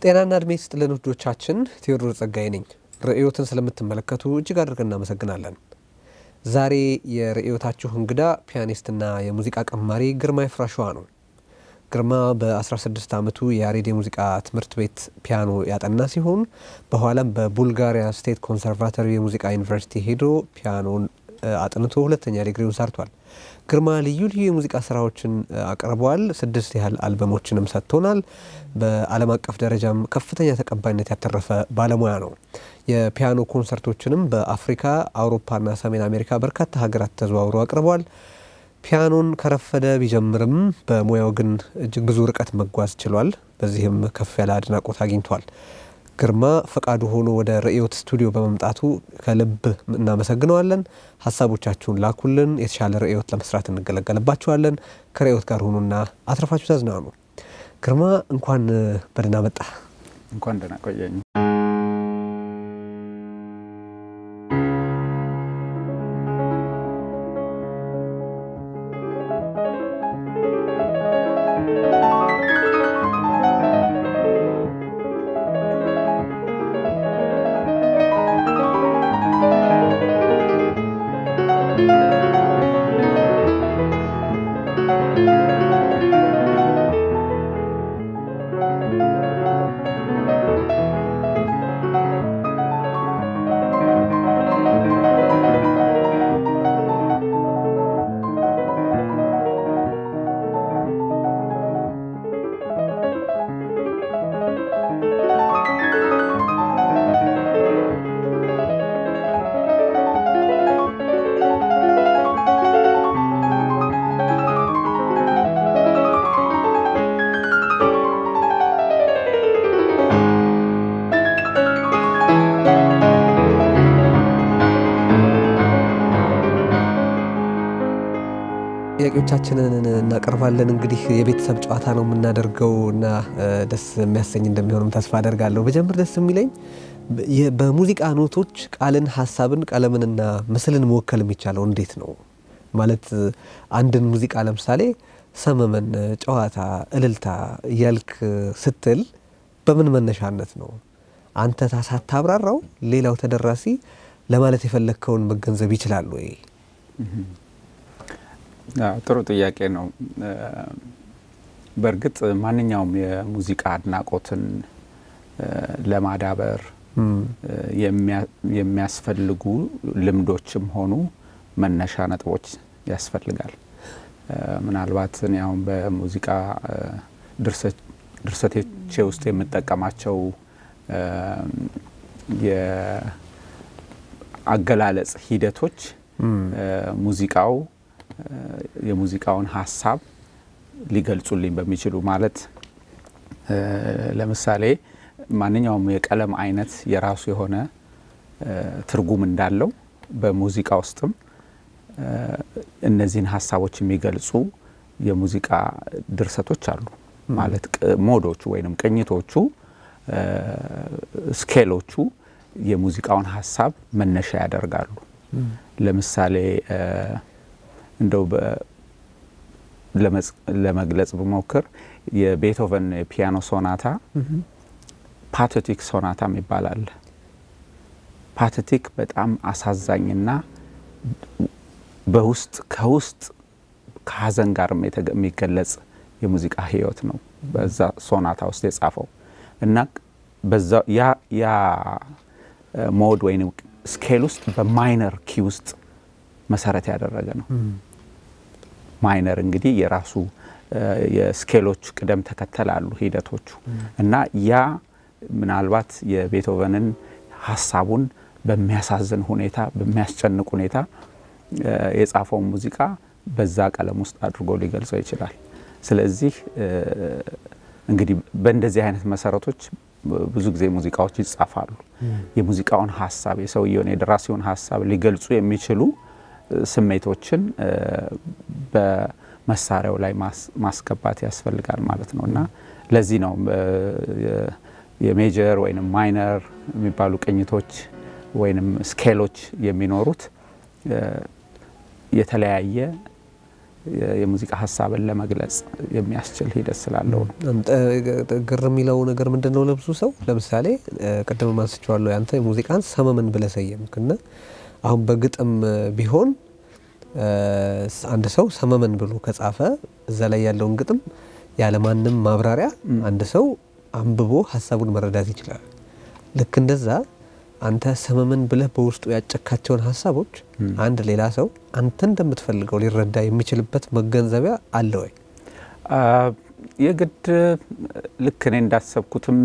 ጤናና እድሜ ይስጥልን ውዶቻችን፣ ቴዎድሮስ ጸጋዬ ነኝ። ርዕዮትን ስለምትመለከቱ እጅግ አድርገን እናመሰግናለን። ዛሬ የርዕዮታችሁ እንግዳ ፒያኒስትና የሙዚቃ ቀማሪ ግርማ ይፍራሸዋ ነው። ግርማ በ16 ዓመቱ የያሬድ የሙዚቃ ትምህርት ቤት ፒያኖ ያጠና ሲሆን በኋላም በቡልጋሪያ ስቴት ኮንሰርቫቶሪ የሙዚቃ ዩኒቨርሲቲ ሄዶ ፒያኖን አጥንቶ ሁለተኛ ዲግሪውን ሰርቷል። ግርማ ልዩ ልዩ የሙዚቃ ስራዎችን አቅርበዋል። ስድስት ያህል አልበሞችንም ሰጥቶናል። በዓለም አቀፍ ደረጃም ከፍተኛ ተቀባይነት ያተረፈ ባለሙያ ነው። የፒያኖ ኮንሰርቶችንም በአፍሪካ አውሮፓና ሰሜን አሜሪካ በርካታ ሀገራት ተዘዋውሮ አቅርበዋል። ፒያኖን ከረፈደ ቢጀምርም በሙያው ግን እጅግ ብዙ ርቀት መጓዝ ችሏል። በዚህም ከፍ ያለ አድናቆት አግኝቷል። ግርማ ፈቃዱ ሆኖ ወደ ርዕዮት ስቱዲዮ በመምጣቱ ከልብ እናመሰግነዋለን። ሀሳቦቻችሁን ላኩልን። የተሻለ ርዕዮት ለመስራት እንገለገልባችኋለን። ከርዕዮት ጋር ሁኑና አትረፋችሁ ተዝናኑ። ግርማ እንኳን በደህና መጣ። እንኳን ደህና ቆየኝ። ጥያቄዎቻችንን እናቀርባለን። እንግዲህ የቤተሰብ ጨዋታ ነው የምናደርገው እና ደስ የሚያሰኝ እንደሚሆንም ተስፋ አደርጋለሁ። በጀምር ደስ የሚለኝ በሙዚቃ ኖቶች ቃልን፣ ሀሳብን፣ ቀለምንና ምስልን መወከል የሚቻለው እንዴት ነው? ማለት አንድን ሙዚቃ ለምሳሌ ሰመመን፣ ጨዋታ፣ እልልታ እያልክ ስትል በምን መነሻነት ነው? አንተ ሳታብራራው ሌላው ተደራሲ ለማለት የፈለግከውን መገንዘብ ይችላል ወይ? ጥሩ ጥያቄ ነው። በእርግጥ ማንኛውም የሙዚቃ አድናቆትን ለማዳበር የሚያስፈልጉ ልምዶችም ሆኑ መነሻ ነጥቦች ያስፈልጋል። ምናልባት እኔ አሁን በሙዚቃ ድርሰቶቼ ውስጥ የምጠቀማቸው የአገላለጽ ሂደቶች ሙዚቃው የሙዚቃውን ሀሳብ ሊገልጹልኝ በሚችሉ ማለት ለምሳሌ ማንኛውም የቀለም አይነት የራሱ የሆነ ትርጉም እንዳለው በሙዚቃ ውስጥም እነዚህን ሀሳቦች የሚገልጹ የሙዚቃ ድርሰቶች አሉ። ማለት ሞዶቹ ወይንም ቅኝቶቹ፣ ስኬሎቹ የሙዚቃውን ሀሳብ መነሻ ያደርጋሉ። ለምሳሌ እንደው ለመግለጽ ብሞክር የቤቶቨን የፒያኖ ሶናታ ፓቴቲክ ሶናታ ይባላል። ፓቴቲክ በጣም አሳዛኝና በውስጥ ከውስጥ ከሀዘን ጋር የሚገለጽ የሙዚቃ ህይወት ነው በዛ ሶናታ ውስጥ የጻፈው እና ያ ሞድ ወይም ስኬል ውስጥ በማይነር ኪ ውስጥ መሰረት ያደረገ ነው። ማይነር እንግዲህ የራሱ የስኬሎች ቅደም ተከተል አሉ ሂደቶቹ እና ያ ምናልባት የቤቶቨንን ሀሳቡን በሚያሳዝን ሁኔታ በሚያስጨንቅ ሁኔታ የጻፈውን ሙዚቃ በዛ ቀለም ውስጥ አድርጎ ሊገልጸው ይችላል። ስለዚህ እንግዲህ በእንደዚህ አይነት መሰረቶች ብዙ ጊዜ ሙዚቃዎች ይጻፋሉ። የሙዚቃውን ሀሳብ የሰውየውን የደራሲውን ሀሳብ ሊገልጹ የሚችሉ ስሜቶችን በመሳሪያው ላይ ማስገባት ያስፈልጋል ማለት ነው እና ለዚህ ነው የሜጀር ወይም ማይነር የሚባሉ ቅኝቶች ወይም ስኬሎች የሚኖሩት የተለያየ የሙዚቃ ሀሳብን ለመግለጽ የሚያስችል ሂደት ስላለው ነው። ግር የሚለው ነገር ምንድን ነው? ለብዙ ሰው ለምሳሌ ቅድም አንስቼዋለሁ፣ ያንተ ሙዚቃን ሰመመን ብለህ ሰየምክና አሁን በግጥም ቢሆን አንድ ሰው ሰመመን ብሎ ከጻፈ እዛ ላይ ያለውን ግጥም ያለማንም ማብራሪያ አንድ ሰው አንብቦ ሀሳቡን መረዳት ይችላል። ልክ እንደዛ አንተ ሰመመን ብለህ በውስጡ ያጨካቸውን ሀሳቦች አንድ ሌላ ሰው አንተ እንደምትፈልገው ሊረዳ የሚችልበት መገንዘቢያ አለ ወይ? የግድ ልክ እኔ እንዳሰብኩትም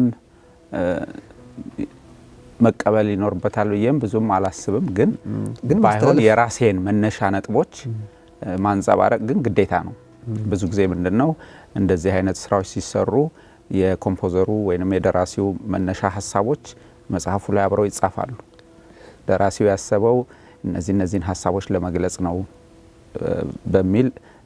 መቀበል ይኖርበታል ብዬም ብዙም አላስብም። ግን ግን ባይሆን የራሴን መነሻ ነጥቦች ማንጸባረቅ ግን ግዴታ ነው። ብዙ ጊዜ ምንድን ነው እንደዚህ አይነት ስራዎች ሲሰሩ የኮምፖዘሩ ወይም የደራሲው መነሻ ሀሳቦች መጽሐፉ ላይ አብረው ይጻፋሉ። ደራሲው ያሰበው እነዚህ እነዚህን ሀሳቦች ለመግለጽ ነው በሚል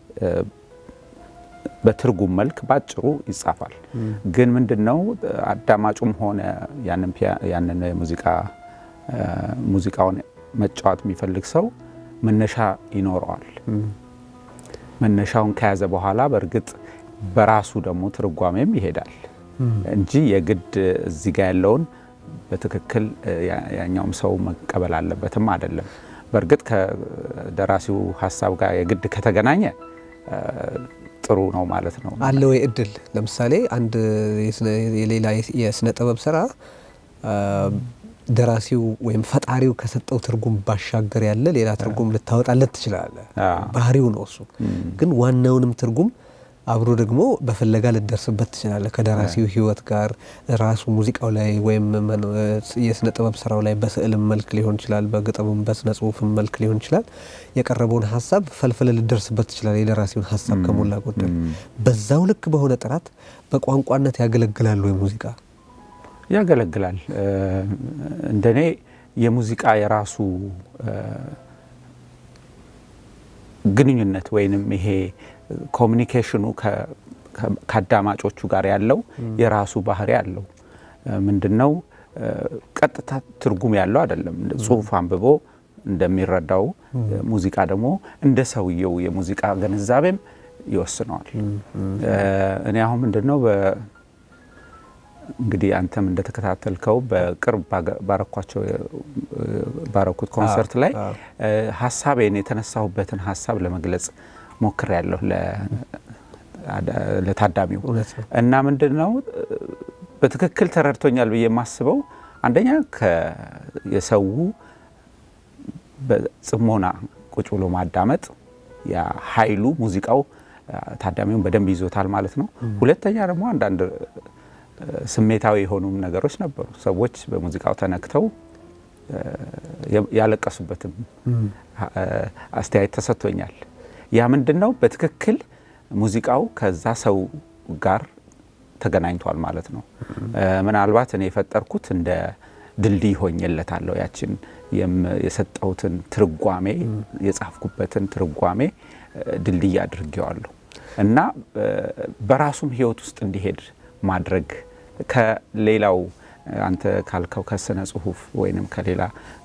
በትርጉም መልክ ባጭሩ ይጻፋል። ግን ምንድን ነው አዳማጩም ሆነ ያንን የሙዚቃ ሙዚቃውን መጫወት የሚፈልግ ሰው መነሻ ይኖረዋል። መነሻውን ከያዘ በኋላ በእርግጥ በራሱ ደግሞ ትርጓሜም ይሄዳል እንጂ የግድ እዚህ ጋር ያለውን በትክክል ያኛውም ሰው መቀበል አለበትም አይደለም። በእርግጥ ከደራሲው ሀሳብ ጋር የግድ ከተገናኘ ጥሩ ነው ማለት ነው። አለ ወይ እድል? ለምሳሌ አንድ የሌላ የስነ ጥበብ ስራ ደራሲው ወይም ፈጣሪው ከሰጠው ትርጉም ባሻገር ያለ ሌላ ትርጉም ልታወጣለት ትችላለህ። ባህሪው ነው እሱ። ግን ዋናውንም ትርጉም አብሮ ደግሞ በፍለጋ ልደርስበት ትችላለህ። ከደራሲው ሕይወት ጋር ራሱ ሙዚቃው ላይ ወይም የስነ ጥበብ ስራው ላይ በስዕልም መልክ ሊሆን ይችላል፣ በግጥምም በስነ ጽሁፍም መልክ ሊሆን ይችላል። የቀረበውን ሀሳብ ፈልፍለ ልደርስበት ትችላለህ። የደራሲውን ሀሳብ ከሞላ ጎደል በዛው ልክ በሆነ ጥራት በቋንቋነት ያገለግላሉ ወይ ሙዚቃ ያገለግላል። እንደኔ የሙዚቃ የራሱ ግንኙነት ወይንም ይሄ ኮሚኒኬሽኑ ከአዳማጮቹ ጋር ያለው የራሱ ባህሪ አለው። ምንድን ነው ቀጥታ ትርጉም ያለው አይደለም። ጽሁፍ አንብቦ እንደሚረዳው ሙዚቃ ደግሞ እንደ ሰውየው የሙዚቃ ግንዛቤም ይወስነዋል። እኔ አሁን ምንድን ነው እንግዲህ አንተም እንደተከታተልከው በቅርብ ባረኳቸው ባረኩት ኮንሰርት ላይ ሀሳቤን የተነሳሁበትን ሀሳብ ለመግለጽ ሞክር ያለሁ ለታዳሚው እና ምንድን ነው በትክክል ተረድቶኛል ብዬ የማስበው አንደኛ የሰው በጽሞና ቁጭ ብሎ ማዳመጥ ኃይሉ ሙዚቃው ታዳሚውን በደንብ ይዞታል ማለት ነው። ሁለተኛ ደግሞ አንዳንድ ስሜታዊ የሆኑም ነገሮች ነበሩ። ሰዎች በሙዚቃው ተነክተው ያለቀሱበትም አስተያየት ተሰጥቶኛል። ያ ምንድን ነው በትክክል ሙዚቃው ከዛ ሰው ጋር ተገናኝቷል ማለት ነው። ምናልባት እኔ የፈጠርኩት እንደ ድልድይ ሆኜለታለሁ። ያችን የሰጠሁትን ትርጓሜ የጻፍኩበትን ትርጓሜ ድልድይ አድርጌዋለሁ እና በራሱም ሕይወት ውስጥ እንዲሄድ ማድረግ ከሌላው አንተ ካልከው ከስነ ጽሁፍ ወይንም ከሌላ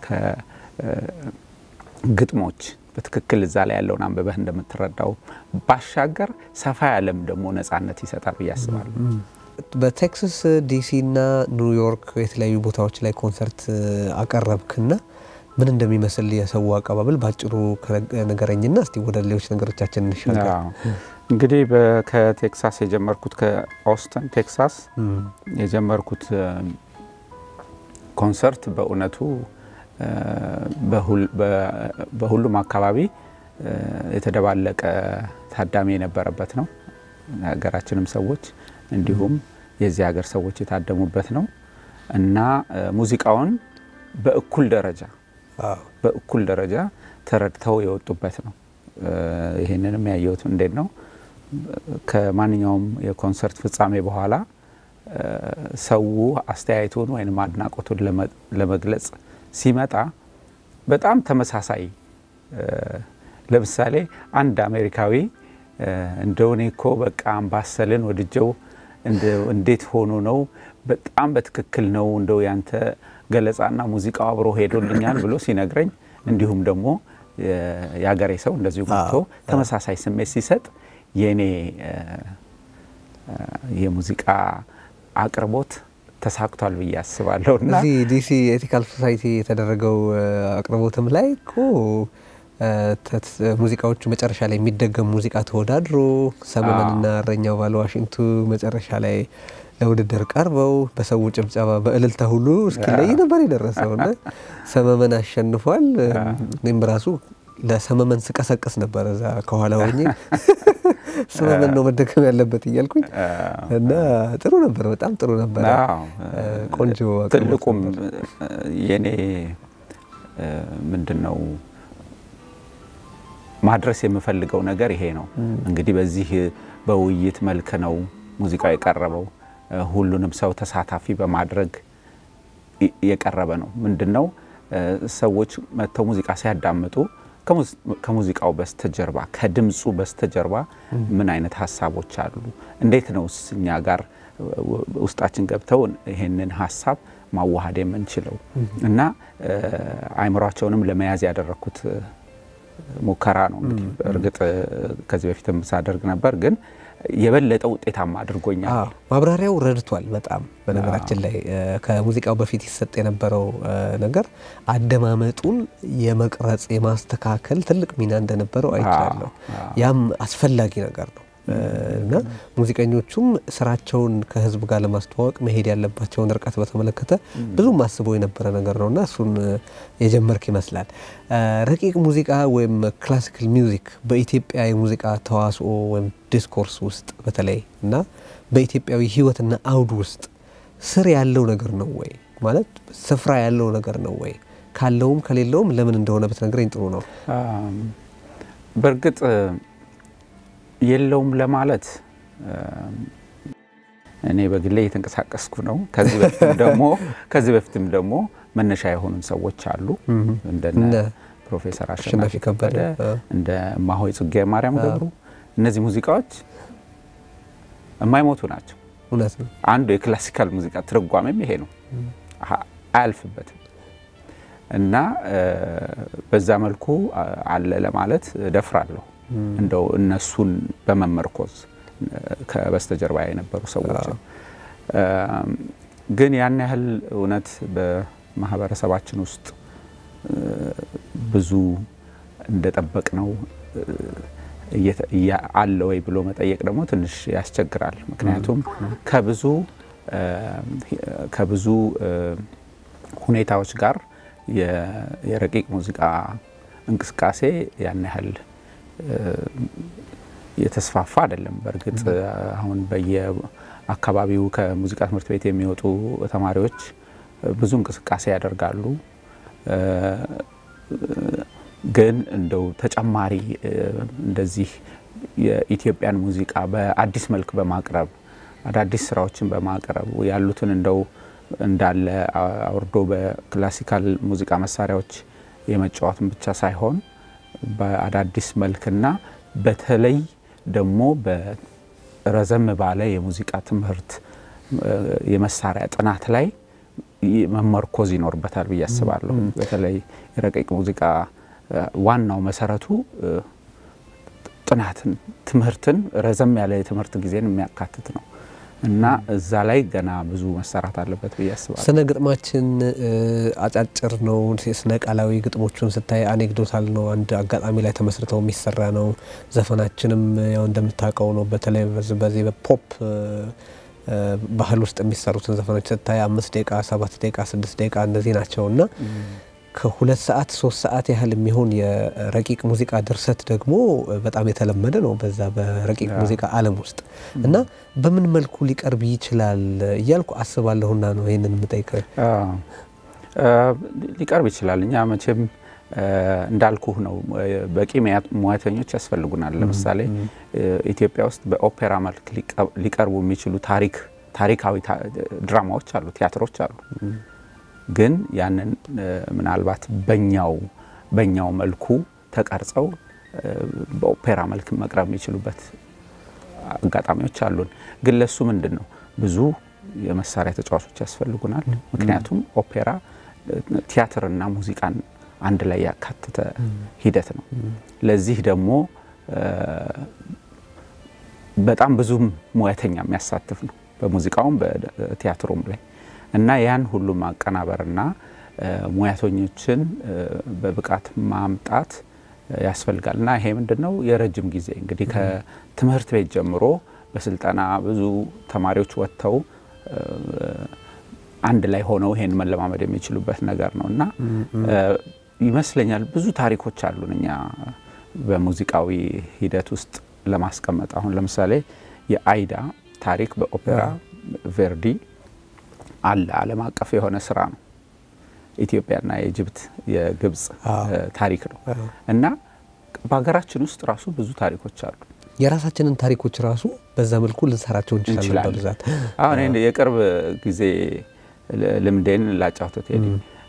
ከግጥሞች በትክክል እዛ ላይ ያለውን አንብበህ እንደምትረዳው ባሻገር ሰፋ ያለም ደግሞ ነጻነት ይሰጣል ብዬ አስባለሁ። በቴክሳስ ዲሲ እና ኒውዮርክ የተለያዩ ቦታዎች ላይ ኮንሰርት አቀረብክና ምን እንደሚመስል የሰው አቀባበል በአጭሩ ነገረኝና እስቲ ወደ ሌሎች ነገሮቻችን እንሻገር። እንግዲህ ከቴክሳስ የጀመርኩት ከኦስተን ቴክሳስ የጀመርኩት ኮንሰርት በእውነቱ በሁሉም አካባቢ የተደባለቀ ታዳሚ የነበረበት ነው። የሀገራችንም ሰዎች እንዲሁም የዚህ ሀገር ሰዎች የታደሙበት ነው እና ሙዚቃውን በእኩል ደረጃ በእኩል ደረጃ ተረድተው የወጡበት ነው። ይህንንም ያየሁት እንዴት ነው ከማንኛውም የኮንሰርት ፍጻሜ በኋላ ሰው አስተያየቱን ወይም አድናቆቱን ለመግለጽ ሲመጣ በጣም ተመሳሳይ ለምሳሌ አንድ አሜሪካዊ እንደው እኔ እኮ በቃ አምባሰልን ወድጀው እንዴት ሆኖ ነው በጣም በትክክል ነው እንደው ያንተ ገለጻና ሙዚቃው አብሮ ሄዶልኛል ብሎ ሲነግረኝ እንዲሁም ደግሞ የአገሬ ሰው እንደዚሁ መጥቶ ተመሳሳይ ስሜት ሲሰጥ የእኔ የሙዚቃ አቅርቦት ተሳክቷል ብዬ አስባለሁ። እና እዚህ ዲሲ ኤቲካል ሶሳይቲ የተደረገው አቅርቦትም ላይ እኮ ሙዚቃዎቹ መጨረሻ ላይ የሚደገም ሙዚቃ ተወዳድሮ ሰመመንና እረኛው ባለ ዋሽንቱ መጨረሻ ላይ ለውድድር ቀርበው በሰው ጭብጨባ በእልልታ ሁሉ እስኪለይ ነበር የደረሰው እና ሰመመን አሸንፏል። እኔም ራሱ ለሰመመን ስቀሰቅስ ነበር እዛ ከኋላ ሆኜ ሰመመን ነው መደገም ያለበት እያልኩኝ እና ጥሩ ነበር፣ በጣም ጥሩ ነበር። ቆንጆ ትልቁም የኔ ምንድን ነው ማድረስ የምፈልገው ነገር ይሄ ነው። እንግዲህ በዚህ በውይይት መልክ ነው ሙዚቃው የቀረበው። ሁሉንም ሰው ተሳታፊ በማድረግ የቀረበ ነው። ምንድን ነው ሰዎች መጥተው ሙዚቃ ሲያዳምጡ ከሙዚቃው በስተጀርባ ከድምፁ በስተጀርባ ምን አይነት ሀሳቦች አሉ፣ እንዴት ነው እኛ ጋር ውስጣችን ገብተው ይሄንን ሀሳብ ማዋሃድ የምንችለው እና አእምሯቸውንም ለመያዝ ያደረግኩት ሙከራ ነው። እንግዲህ እርግጥ ከዚህ በፊትም ሳደርግ ነበር ግን የበለጠ ውጤታማ አድርጎኛል። ማብራሪያው ረድቷል በጣም በነገራችን ላይ ከሙዚቃው በፊት ይሰጥ የነበረው ነገር አደማመጡን የመቅረጽ የማስተካከል ትልቅ ሚና እንደነበረው አይቻለሁ። ያም አስፈላጊ ነገር ነው እና ሙዚቀኞቹም ስራቸውን ከህዝብ ጋር ለማስተዋወቅ መሄድ ያለባቸውን ርቀት በተመለከተ ብዙም አስበው የነበረ ነገር ነው እና እሱን የጀመርክ ይመስላል። ረቂቅ ሙዚቃ ወይም ክላሲካል ሚውዚክ በኢትዮጵያ የሙዚቃ ተዋስኦ ወይም ዲስኮርስ ውስጥ በተለይ እና በኢትዮጵያዊ ህይወትና አውድ ውስጥ ስር ያለው ነገር ነው ወይ ማለት ስፍራ ያለው ነገር ነው ወይ? ካለውም ከሌለውም ለምን እንደሆነ ብትነግረኝ ጥሩ ነው። በእርግጥ የለውም ለማለት እኔ በግሌ እየተንቀሳቀስኩ ነው። ከዚህ በፊትም ደግሞ ከዚህ በፊትም ደግሞ መነሻ የሆኑን ሰዎች አሉ እንደነ ፕሮፌሰር አሸናፊ ከበደ እንደ እማሆይ ጽጌ ማርያም ገብሩ። እነዚህ ሙዚቃዎች የማይሞቱ ናቸው። እውነት ነው። አንዱ የክላሲካል ሙዚቃ ትርጓሜም ይሄ ነው፣ አያልፍበትም እና በዛ መልኩ አለ ለማለት ደፍራለሁ። እንደው እነሱን በመመርኮዝ ከበስተጀርባ የነበሩ ሰዎችን ግን ያን ያህል እውነት በማህበረሰባችን ውስጥ ብዙ እንደጠበቅ ነው አለ ወይ ብሎ መጠየቅ ደግሞ ትንሽ ያስቸግራል። ምክንያቱም ከብዙ ከብዙ ሁኔታዎች ጋር የረቂቅ ሙዚቃ እንቅስቃሴ ያን ያህል የተስፋፋ አይደለም። በእርግጥ አሁን በየአካባቢው ከሙዚቃ ትምህርት ቤት የሚወጡ ተማሪዎች ብዙ እንቅስቃሴ ያደርጋሉ። ግን እንደው ተጨማሪ እንደዚህ የኢትዮጵያን ሙዚቃ በአዲስ መልክ በማቅረብ አዳዲስ ስራዎችን በማቅረብ ያሉትን እንደው እንዳለ አውርዶ በክላሲካል ሙዚቃ መሳሪያዎች የመጫወትን ብቻ ሳይሆን በአዳዲስ መልክና በተለይ ደግሞ በረዘም ባለ የሙዚቃ ትምህርት የመሳሪያ ጥናት ላይ መመርኮዝ ይኖርበታል ብዬ አስባለሁ። በተለይ የረቂቅ ሙዚቃ ዋናው መሰረቱ ጥናትን፣ ትምህርትን፣ ረዘም ያለ የትምህርት ጊዜን የሚያካትት ነው እና እዛ ላይ ገና ብዙ መሰራት አለበት ብዬ አስባለሁ። ስነ ግጥማችን አጫጭር ነው። ስነ ቃላዊ ግጥሞቹን ስታይ አኔክዶታል ነው። አንድ አጋጣሚ ላይ ተመስርተው የሚሰራ ነው። ዘፈናችንም ያው እንደምታውቀው ነው። በተለይ በዚህ በፖፕ ባህል ውስጥ የሚሰሩትን ዘፈኖች ስታይ አምስት ደቂቃ፣ ሰባት ደቂቃ፣ ስድስት ደቂቃ እንደዚህ ናቸው እና ከሁለት ሰዓት ሶስት ሰዓት ያህል የሚሆን የረቂቅ ሙዚቃ ድርሰት ደግሞ በጣም የተለመደ ነው በዛ በረቂቅ ሙዚቃ ዓለም ውስጥ እና በምን መልኩ ሊቀርብ ይችላል እያልኩ አስባለሁና ነው ይህንን የምጠይቀው። ሊቀርብ ይችላል። እኛ መቼም እንዳልኩህ ነው በቂ ሙያተኞች ያስፈልጉናል። ለምሳሌ ኢትዮጵያ ውስጥ በኦፔራ መልክ ሊቀርቡ የሚችሉ ታሪክ ታሪካዊ ድራማዎች አሉ፣ ቲያትሮች አሉ። ግን ያንን ምናልባት በኛው በኛው መልኩ ተቀርጸው በኦፔራ መልክ መቅረብ የሚችሉበት አጋጣሚዎች አሉን። ግን ለሱ ምንድን ነው ብዙ የመሳሪያ ተጫዋቾች ያስፈልጉናል። ምክንያቱም ኦፔራ ቲያትርና ሙዚቃን አንድ ላይ ያካተተ ሂደት ነው። ለዚህ ደግሞ በጣም ብዙ ሙያተኛ የሚያሳትፍ ነው በሙዚቃውም በቲያትሩም ላይ እና ያን ሁሉ ማቀናበርና ሙያተኞችን በብቃት ማምጣት ያስፈልጋል እና ይሄ ምንድን ነው የረጅም ጊዜ እንግዲህ ከትምህርት ቤት ጀምሮ በስልጠና ብዙ ተማሪዎች ወጥተው አንድ ላይ ሆነው ይሄን መለማመድ የሚችሉበት ነገር ነው እና ይመስለኛል ብዙ ታሪኮች አሉን እኛ በሙዚቃዊ ሂደት ውስጥ ለማስቀመጥ አሁን ለምሳሌ የአይዳ ታሪክ በኦፔራ ቬርዲ አለ። ዓለም አቀፍ የሆነ ስራ ነው። ኢትዮጵያና የኢጅፕት የግብጽ ታሪክ ነው እና በሀገራችን ውስጥ ራሱ ብዙ ታሪኮች አሉ። የራሳችንን ታሪኮች ራሱ በዛ መልኩ ልንሰራቸው እንችላለን። በብዛት አሁን የቅርብ ጊዜ ልምዴን ላጫውተት ሄዲ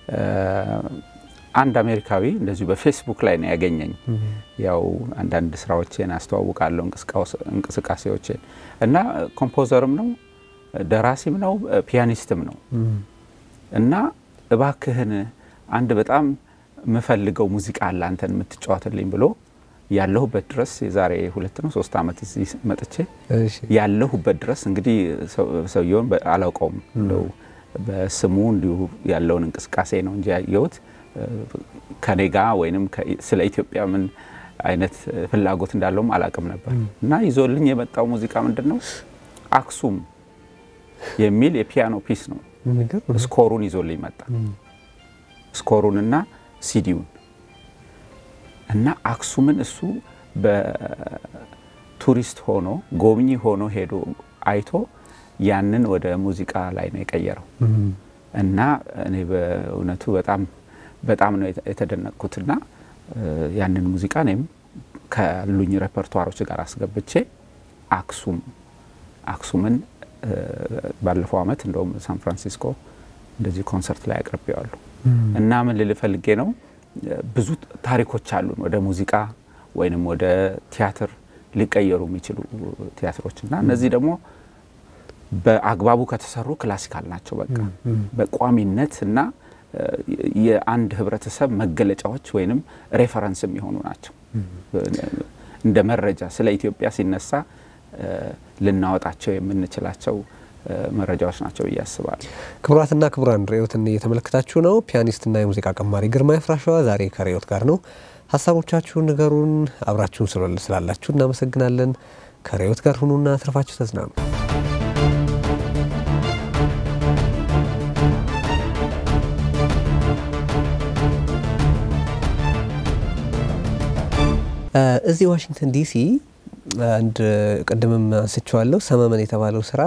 አንድ አሜሪካዊ እንደዚሁ በፌስቡክ ላይ ነው ያገኘኝ። ያው አንዳንድ ስራዎቼን አስተዋውቃለሁ እንቅስቃሴዎቼን እና ኮምፖዘርም ነው ደራሲም ነው ፒያኒስትም ነው እና እባክህን አንድ በጣም የምፈልገው ሙዚቃ አለ አንተን የምትጫወትልኝ ብሎ ያለሁበት ድረስ የዛሬ ሁለት ነው ሶስት ዓመት እዚህ መጥቼ ያለሁበት ድረስ እንግዲህ ሰውየውን አላውቀውም እንደው በስሙ እንዲሁ ያለውን እንቅስቃሴ ነው እንጂ ያየሁት ከኔ ጋ ወይንም ስለ ኢትዮጵያ ምን አይነት ፍላጎት እንዳለውም አላቅም ነበር እና ይዞልኝ የመጣው ሙዚቃ ምንድን ነው አክሱም የሚል የፒያኖ ፒስ ነው። ስኮሩን ይዞልኝ መጣ። ስኮሩንና ሲዲውን እና አክሱምን እሱ በቱሪስት ሆኖ ጎብኚ ሆኖ ሄዶ አይቶ ያንን ወደ ሙዚቃ ላይ ነው የቀየረው እና እኔ በእውነቱ በጣም በጣም ነው የተደነቅኩትና ያንን ሙዚቃ እኔም ካሉኝ ሬፐርቷሮች ጋር አስገብቼ አክሱም አክሱምን ባለፈው ዓመት እንደውም ሳን ፍራንሲስኮ እንደዚህ ኮንሰርት ላይ አቅርቤዋለሁ እና ምን ልል ፈልጌ ነው ብዙ ታሪኮች አሉን ወደ ሙዚቃ ወይንም ወደ ቲያትር ሊቀየሩ የሚችሉ ቲያትሮች እና እነዚህ ደግሞ በአግባቡ ከተሰሩ ክላሲካል ናቸው። በቃ በቋሚነት እና የአንድ ህብረተሰብ መገለጫዎች ወይንም ሬፈረንስ የሚሆኑ ናቸው። እንደ መረጃ ስለ ኢትዮጵያ ሲነሳ ልናወጣቸው የምንችላቸው መረጃዎች ናቸው ብዬ አስባለሁ። ክቡራትና ክቡራን ርዕዮትን እየተመለከታችሁ ነው። ፒያኒስትና የሙዚቃ ቀማሪ ግርማ ይፍራሸዋ ዛሬ ከርዕዮት ጋር ነው። ሀሳቦቻችሁን ንገሩን። አብራችሁን ስላላችሁ እናመሰግናለን። ከርዕዮት ጋር ሁኑና ትርፋችሁ ተዝናኑ። እዚህ ዋሽንግተን ዲሲ አንድ ቅድምም አንስቼዋለሁ ሰመመን የተባለው ስራ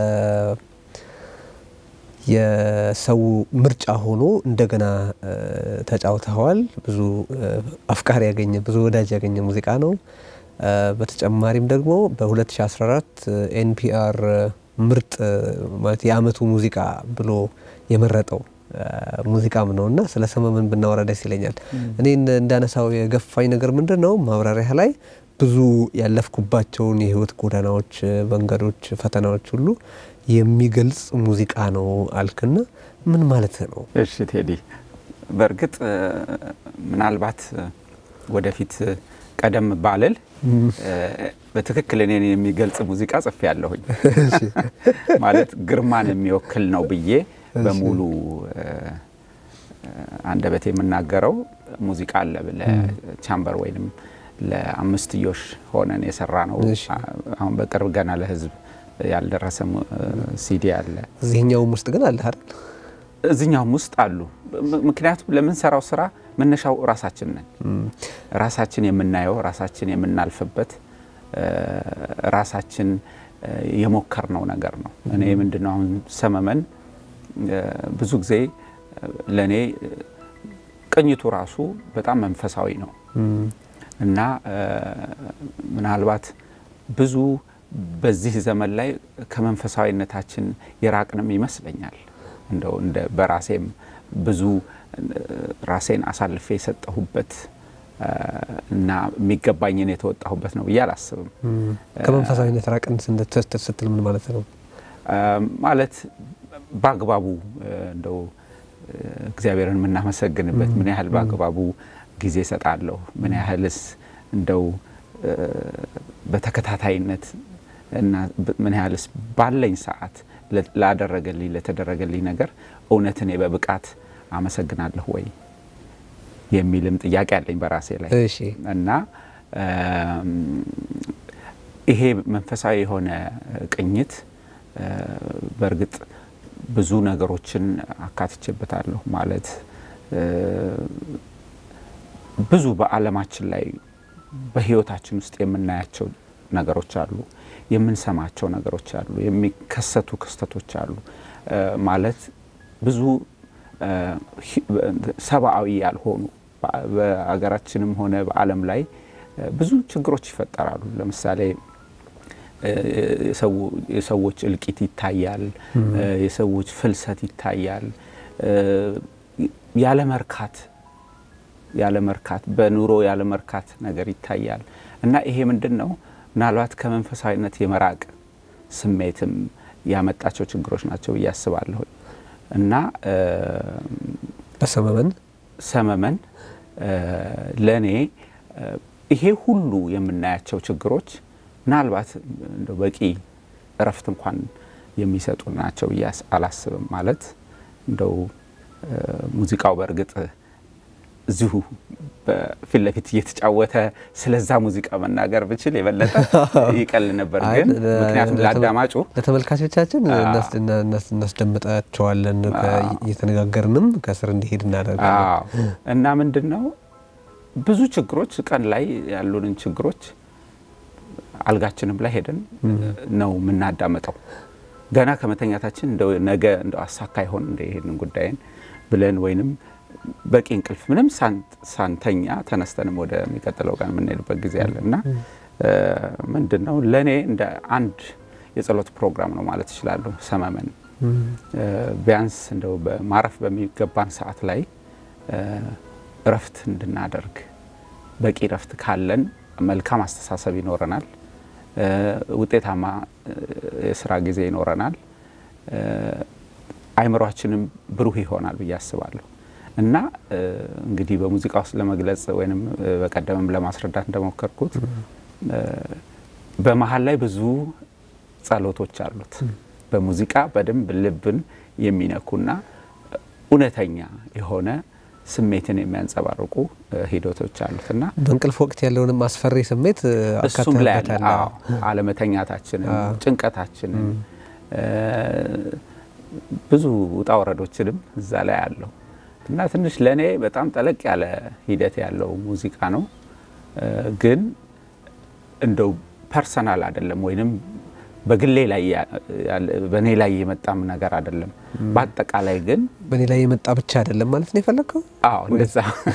የሰው ምርጫ ሆኖ እንደገና ተጫውተዋል። ብዙ አፍቃሪ ያገኘ ብዙ ወዳጅ ያገኘ ሙዚቃ ነው። በተጨማሪም ደግሞ በ2014 ኤንፒአር ምርጥ ማለት የአመቱ ሙዚቃ ብሎ የመረጠው ሙዚቃም ነው እና ስለ ሰመመን ብናወራ ደስ ይለኛል። እኔ እንዳነሳው የገፋኝ ነገር ምንድን ነው ማብራሪያ ላይ ብዙ ያለፍኩባቸውን የህይወት ጎዳናዎች፣ መንገዶች፣ ፈተናዎች ሁሉ የሚገልጽ ሙዚቃ ነው አልክና ምን ማለት ነው? እሺ ቴዲ፣ በእርግጥ ምናልባት ወደፊት ቀደም ባልል በትክክል እኔን የሚገልጽ ሙዚቃ ጽፌ ያለሁኝ ማለት ግርማን የሚወክል ነው ብዬ በሙሉ አንደበት የምናገረው ሙዚቃ አለ ለቻምበር ወይንም ለአምስትዮሽ ሆነን የሰራ ነው። አሁን በቅርብ ገና ለህዝብ ያልደረሰ ሲዲ አለ። እዚህኛውም ውስጥ ግን አለ አይደል? እዚህኛውም ውስጥ አሉ። ምክንያቱም ለምንሰራው ስራ መነሻው ራሳችን ነን። ራሳችን የምናየው ራሳችን የምናልፍበት ራሳችን የሞከርነው ነገር ነው። እኔ ምንድነው አሁን ሰመመን ብዙ ጊዜ ለእኔ ቅኝቱ ራሱ በጣም መንፈሳዊ ነው እና ምናልባት ብዙ በዚህ ዘመን ላይ ከመንፈሳዊነታችን የራቅንም ይመስለኛል። እንደው እንደ በራሴም ብዙ ራሴን አሳልፌ የሰጠሁበት እና የሚገባኝን የተወጣሁበት ነው ብዬ አላስብም። ከመንፈሳዊነት ራቅን ስትል ምን ማለት ነው? ማለት በአግባቡ እንደው እግዚአብሔርን የምናመሰግንበት ምን ያህል በአግባቡ ጊዜ እሰጣለሁ፣ ምን ያህልስ እንደው በተከታታይነት እና ምን ያህልስ ባለኝ ሰዓት ላደረገልኝ ለተደረገልኝ ነገር እውነት እኔ በብቃት አመሰግናለሁ ወይ የሚልም ጥያቄ አለኝ በራሴ ላይ እና ይሄ መንፈሳዊ የሆነ ቅኝት በእርግጥ ብዙ ነገሮችን አካትቼበታለሁ። ማለት ብዙ በዓለማችን ላይ በሕይወታችን ውስጥ የምናያቸው ነገሮች አሉ፣ የምንሰማቸው ነገሮች አሉ፣ የሚከሰቱ ክስተቶች አሉ። ማለት ብዙ ሰብአዊ ያልሆኑ በሀገራችንም ሆነ በዓለም ላይ ብዙ ችግሮች ይፈጠራሉ። ለምሳሌ የሰዎች እልቂት ይታያል። የሰዎች ፍልሰት ይታያል። ያለ መርካት ያለ መርካት በኑሮ ያለ መርካት ነገር ይታያል እና ይሄ ምንድን ነው ምናልባት ከመንፈሳዊነት የመራቅ ስሜትም ያመጣቸው ችግሮች ናቸው ብዬ አስባለሁ እና በሰመመን ሰመመን ለእኔ ይሄ ሁሉ የምናያቸው ችግሮች ምናልባት እንደው በቂ እረፍት እንኳን የሚሰጡ ናቸው ብዬ አላስብም። ማለት እንደው ሙዚቃው በእርግጥ እዚሁ በፊት ለፊት እየተጫወተ ስለዛ ሙዚቃ መናገር ብችል የበለጠ ይቀል ነበር። ግን ምክንያቱም ለአዳማጩ ለተመልካቾቻችን እናስደምጣቸዋለን እየተነጋገርንም ከስር እንዲሄድ እናደርጋለን እና ምንድን ነው ብዙ ችግሮች ቀን ላይ ያሉንን ችግሮች አልጋችንም ላይ ሄደን ነው የምናዳመጠው። ገና ከመተኛታችን እንደው ነገ እንደው አሳካ ይሆን እንደ ይሄንን ጉዳይን ብለን ወይንም በቂ እንቅልፍ ምንም ሳንተኛ ተነስተንም ወደሚቀጥለው ቀን የምንሄድበት ጊዜ አለ እና ምንድን ነው ለእኔ እንደ አንድ የጸሎት ፕሮግራም ነው ማለት እችላለሁ። ሰመመን ቢያንስ እንደው ማረፍ በሚገባን ሰዓት ላይ እረፍት እንድናደርግ በቂ እረፍት ካለን መልካም አስተሳሰብ ይኖረናል። ውጤታማ የስራ ጊዜ ይኖረናል። አይምሯችንም ብሩህ ይሆናል ብዬ አስባለሁ እና እንግዲህ በሙዚቃ ውስጥ ለመግለጽ ወይም በቀደምም ለማስረዳት እንደሞከርኩት በመሀል ላይ ብዙ ጸሎቶች አሉት። በሙዚቃ በደንብ ልብን የሚነኩና እውነተኛ የሆነ ስሜትን የሚያንጸባርቁ ሂደቶች አሉት እና በእንቅልፍ ወቅት ያለውንም አስፈሪ ስሜት እሱም ላይ ያለ አለመተኛታችንን፣ ጭንቀታችንን፣ ብዙ ውጣ ወረዶችንም እዛ ላይ አለው እና ትንሽ ለእኔ በጣም ጠለቅ ያለ ሂደት ያለው ሙዚቃ ነው። ግን እንደው ፐርሰናል አይደለም ወይንም በግሌ ላይ በእኔ ላይ የመጣም ነገር አይደለም። በአጠቃላይ ግን በእኔ ላይ የመጣ ብቻ አይደለም ማለት ነው የፈለግከው? አዎ እንደዛ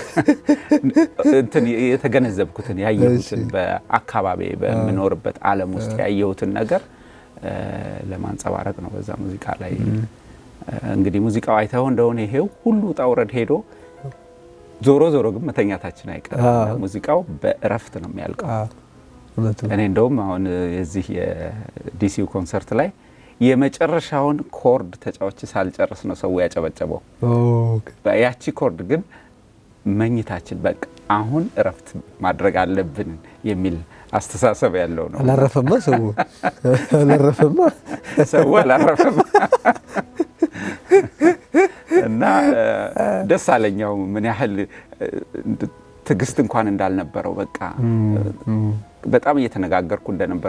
እንትን የተገነዘብኩትን ያየሁትን በአካባቢ በምኖርበት ዓለም ውስጥ ያየሁትን ነገር ለማንጸባረቅ ነው በዛ ሙዚቃ ላይ እንግዲህ ሙዚቃው አይተው እንደሆነ ይሄው ሁሉ ውጣ ውረድ ሄዶ ዞሮ ዞሮ ግን መተኛታችን አይቀርም። ሙዚቃው በእረፍት ነው የሚያልቀው። እኔ እንደውም አሁን የዚህ የዲሲው ኮንሰርት ላይ የመጨረሻውን ኮርድ ተጫዋች ሳልጨርስ ነው ሰው ያጨበጨበው። ያቺ ኮርድ ግን መኝታችን በቃ አሁን እረፍት ማድረግ አለብን የሚል አስተሳሰብ ያለው ነው። አላረፈማ ሰው አላረፈማ ሰው አላረፈማ እና ደስ አለኛው ምን ያህል ትዕግስት እንኳን እንዳልነበረው በቃ በጣም እየተነጋገርኩ እንደነበር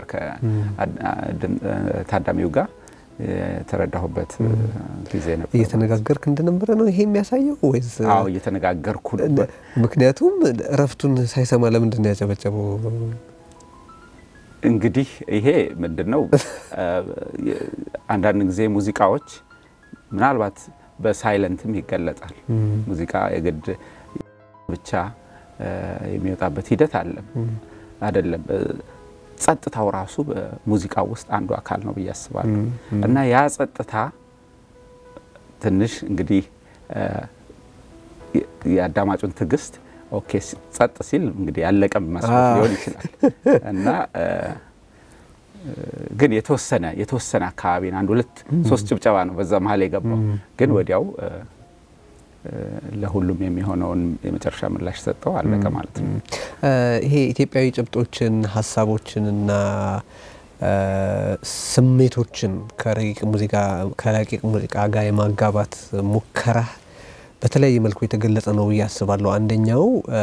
ከታዳሚው ጋር የተረዳሁበት ጊዜ ነበር። እየተነጋገርክ እንደነበረ ነው ይሄ የሚያሳየው ወይስ? አዎ እየተነጋገርኩ ምክንያቱም እረፍቱን ሳይሰማ ለምንድን ነው ያጨበጨበው? እንግዲህ ይሄ ምንድን ነው አንዳንድ ጊዜ ሙዚቃዎች ምናልባት በሳይለንትም ይገለጣል። ሙዚቃ የግድ ብቻ የሚወጣበት ሂደት አለም አይደለም። ጸጥታው ራሱ በሙዚቃው ውስጥ አንዱ አካል ነው ብዬ አስባለሁ። እና ያ ጸጥታ ትንሽ እንግዲህ የአዳማጩን ትዕግስት ኦኬ ጸጥ ሲል እንግዲህ ያለቀም መስሎት ሊሆን ይችላል እና ግን የተወሰነ የተወሰነ አካባቢን አንድ ሁለት ሶስት ጭብጨባ ነው በዛ መሀል የገባው። ግን ወዲያው ለሁሉም የሚሆነውን የመጨረሻ ምላሽ ሰጠው፣ አለቀ ማለት ነው። ይሄ ኢትዮጵያዊ ጭብጦችን ሀሳቦችንና ስሜቶችን ከረቂቅ ሙዚቃ ከረቂቅ ሙዚቃ ጋር የማጋባት ሙከራ በተለያየ መልኩ የተገለጸ ነው ብዬ አስባለሁ። አንደኛው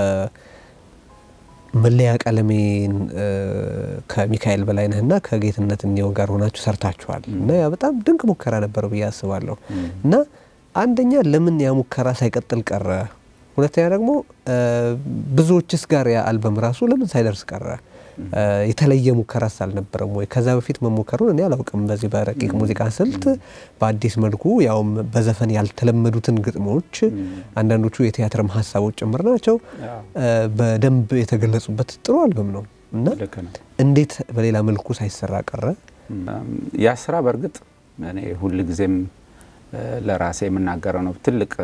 መለያ ቀለሜን ከሚካኤል በላይነህና ከጌትነት እንየው ጋር ሆናችሁ ሰርታችኋል እና ያ በጣም ድንቅ ሙከራ ነበር ብዬ አስባለሁ እና አንደኛ ለምን ያ ሙከራ ሳይቀጥል ቀረ? ሁለተኛ ደግሞ ብዙዎችስ ጋር ያ አልበም ራሱ ለምን ሳይደርስ ቀረ? የተለየ ሙከራስ አልነበረም ወይ? ከዛ በፊት መሞከሩን እኔ አላውቅም። በዚህ በረቂቅ ሙዚቃ ስልት በአዲስ መልኩ ያውም በዘፈን ያልተለመዱትን ግጥሞች፣ አንዳንዶቹ የቲያትርም ሀሳቦች ጭምር ናቸው በደንብ የተገለጹበት ጥሩ አልበም ነው እና እንዴት በሌላ መልኩ ሳይሰራ ቀረ? ያ ስራ በእርግጥ እኔ ሁልጊዜም ለራሴ የምናገረው ነው። ትልቅ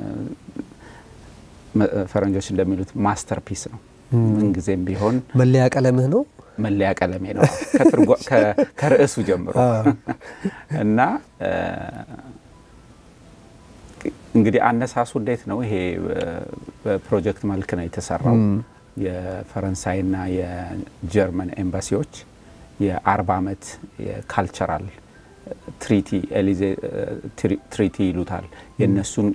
ፈረንጆች እንደሚሉት ማስተርፒስ ነው። ምንጊዜም ቢሆን መለያ ቀለምህ ነው፣ መለያ ቀለሜ ነው ከርዕሱ ጀምሮ እና እንግዲህ አነሳሱ እንዴት ነው? ይሄ በፕሮጀክት መልክ ነው የተሰራው። የፈረንሳይና የጀርመን ኤምባሲዎች የአርባ ዓመት የካልቸራል ትሪቲ ኤሊዜ ትሪቲ ይሉታል የእነሱን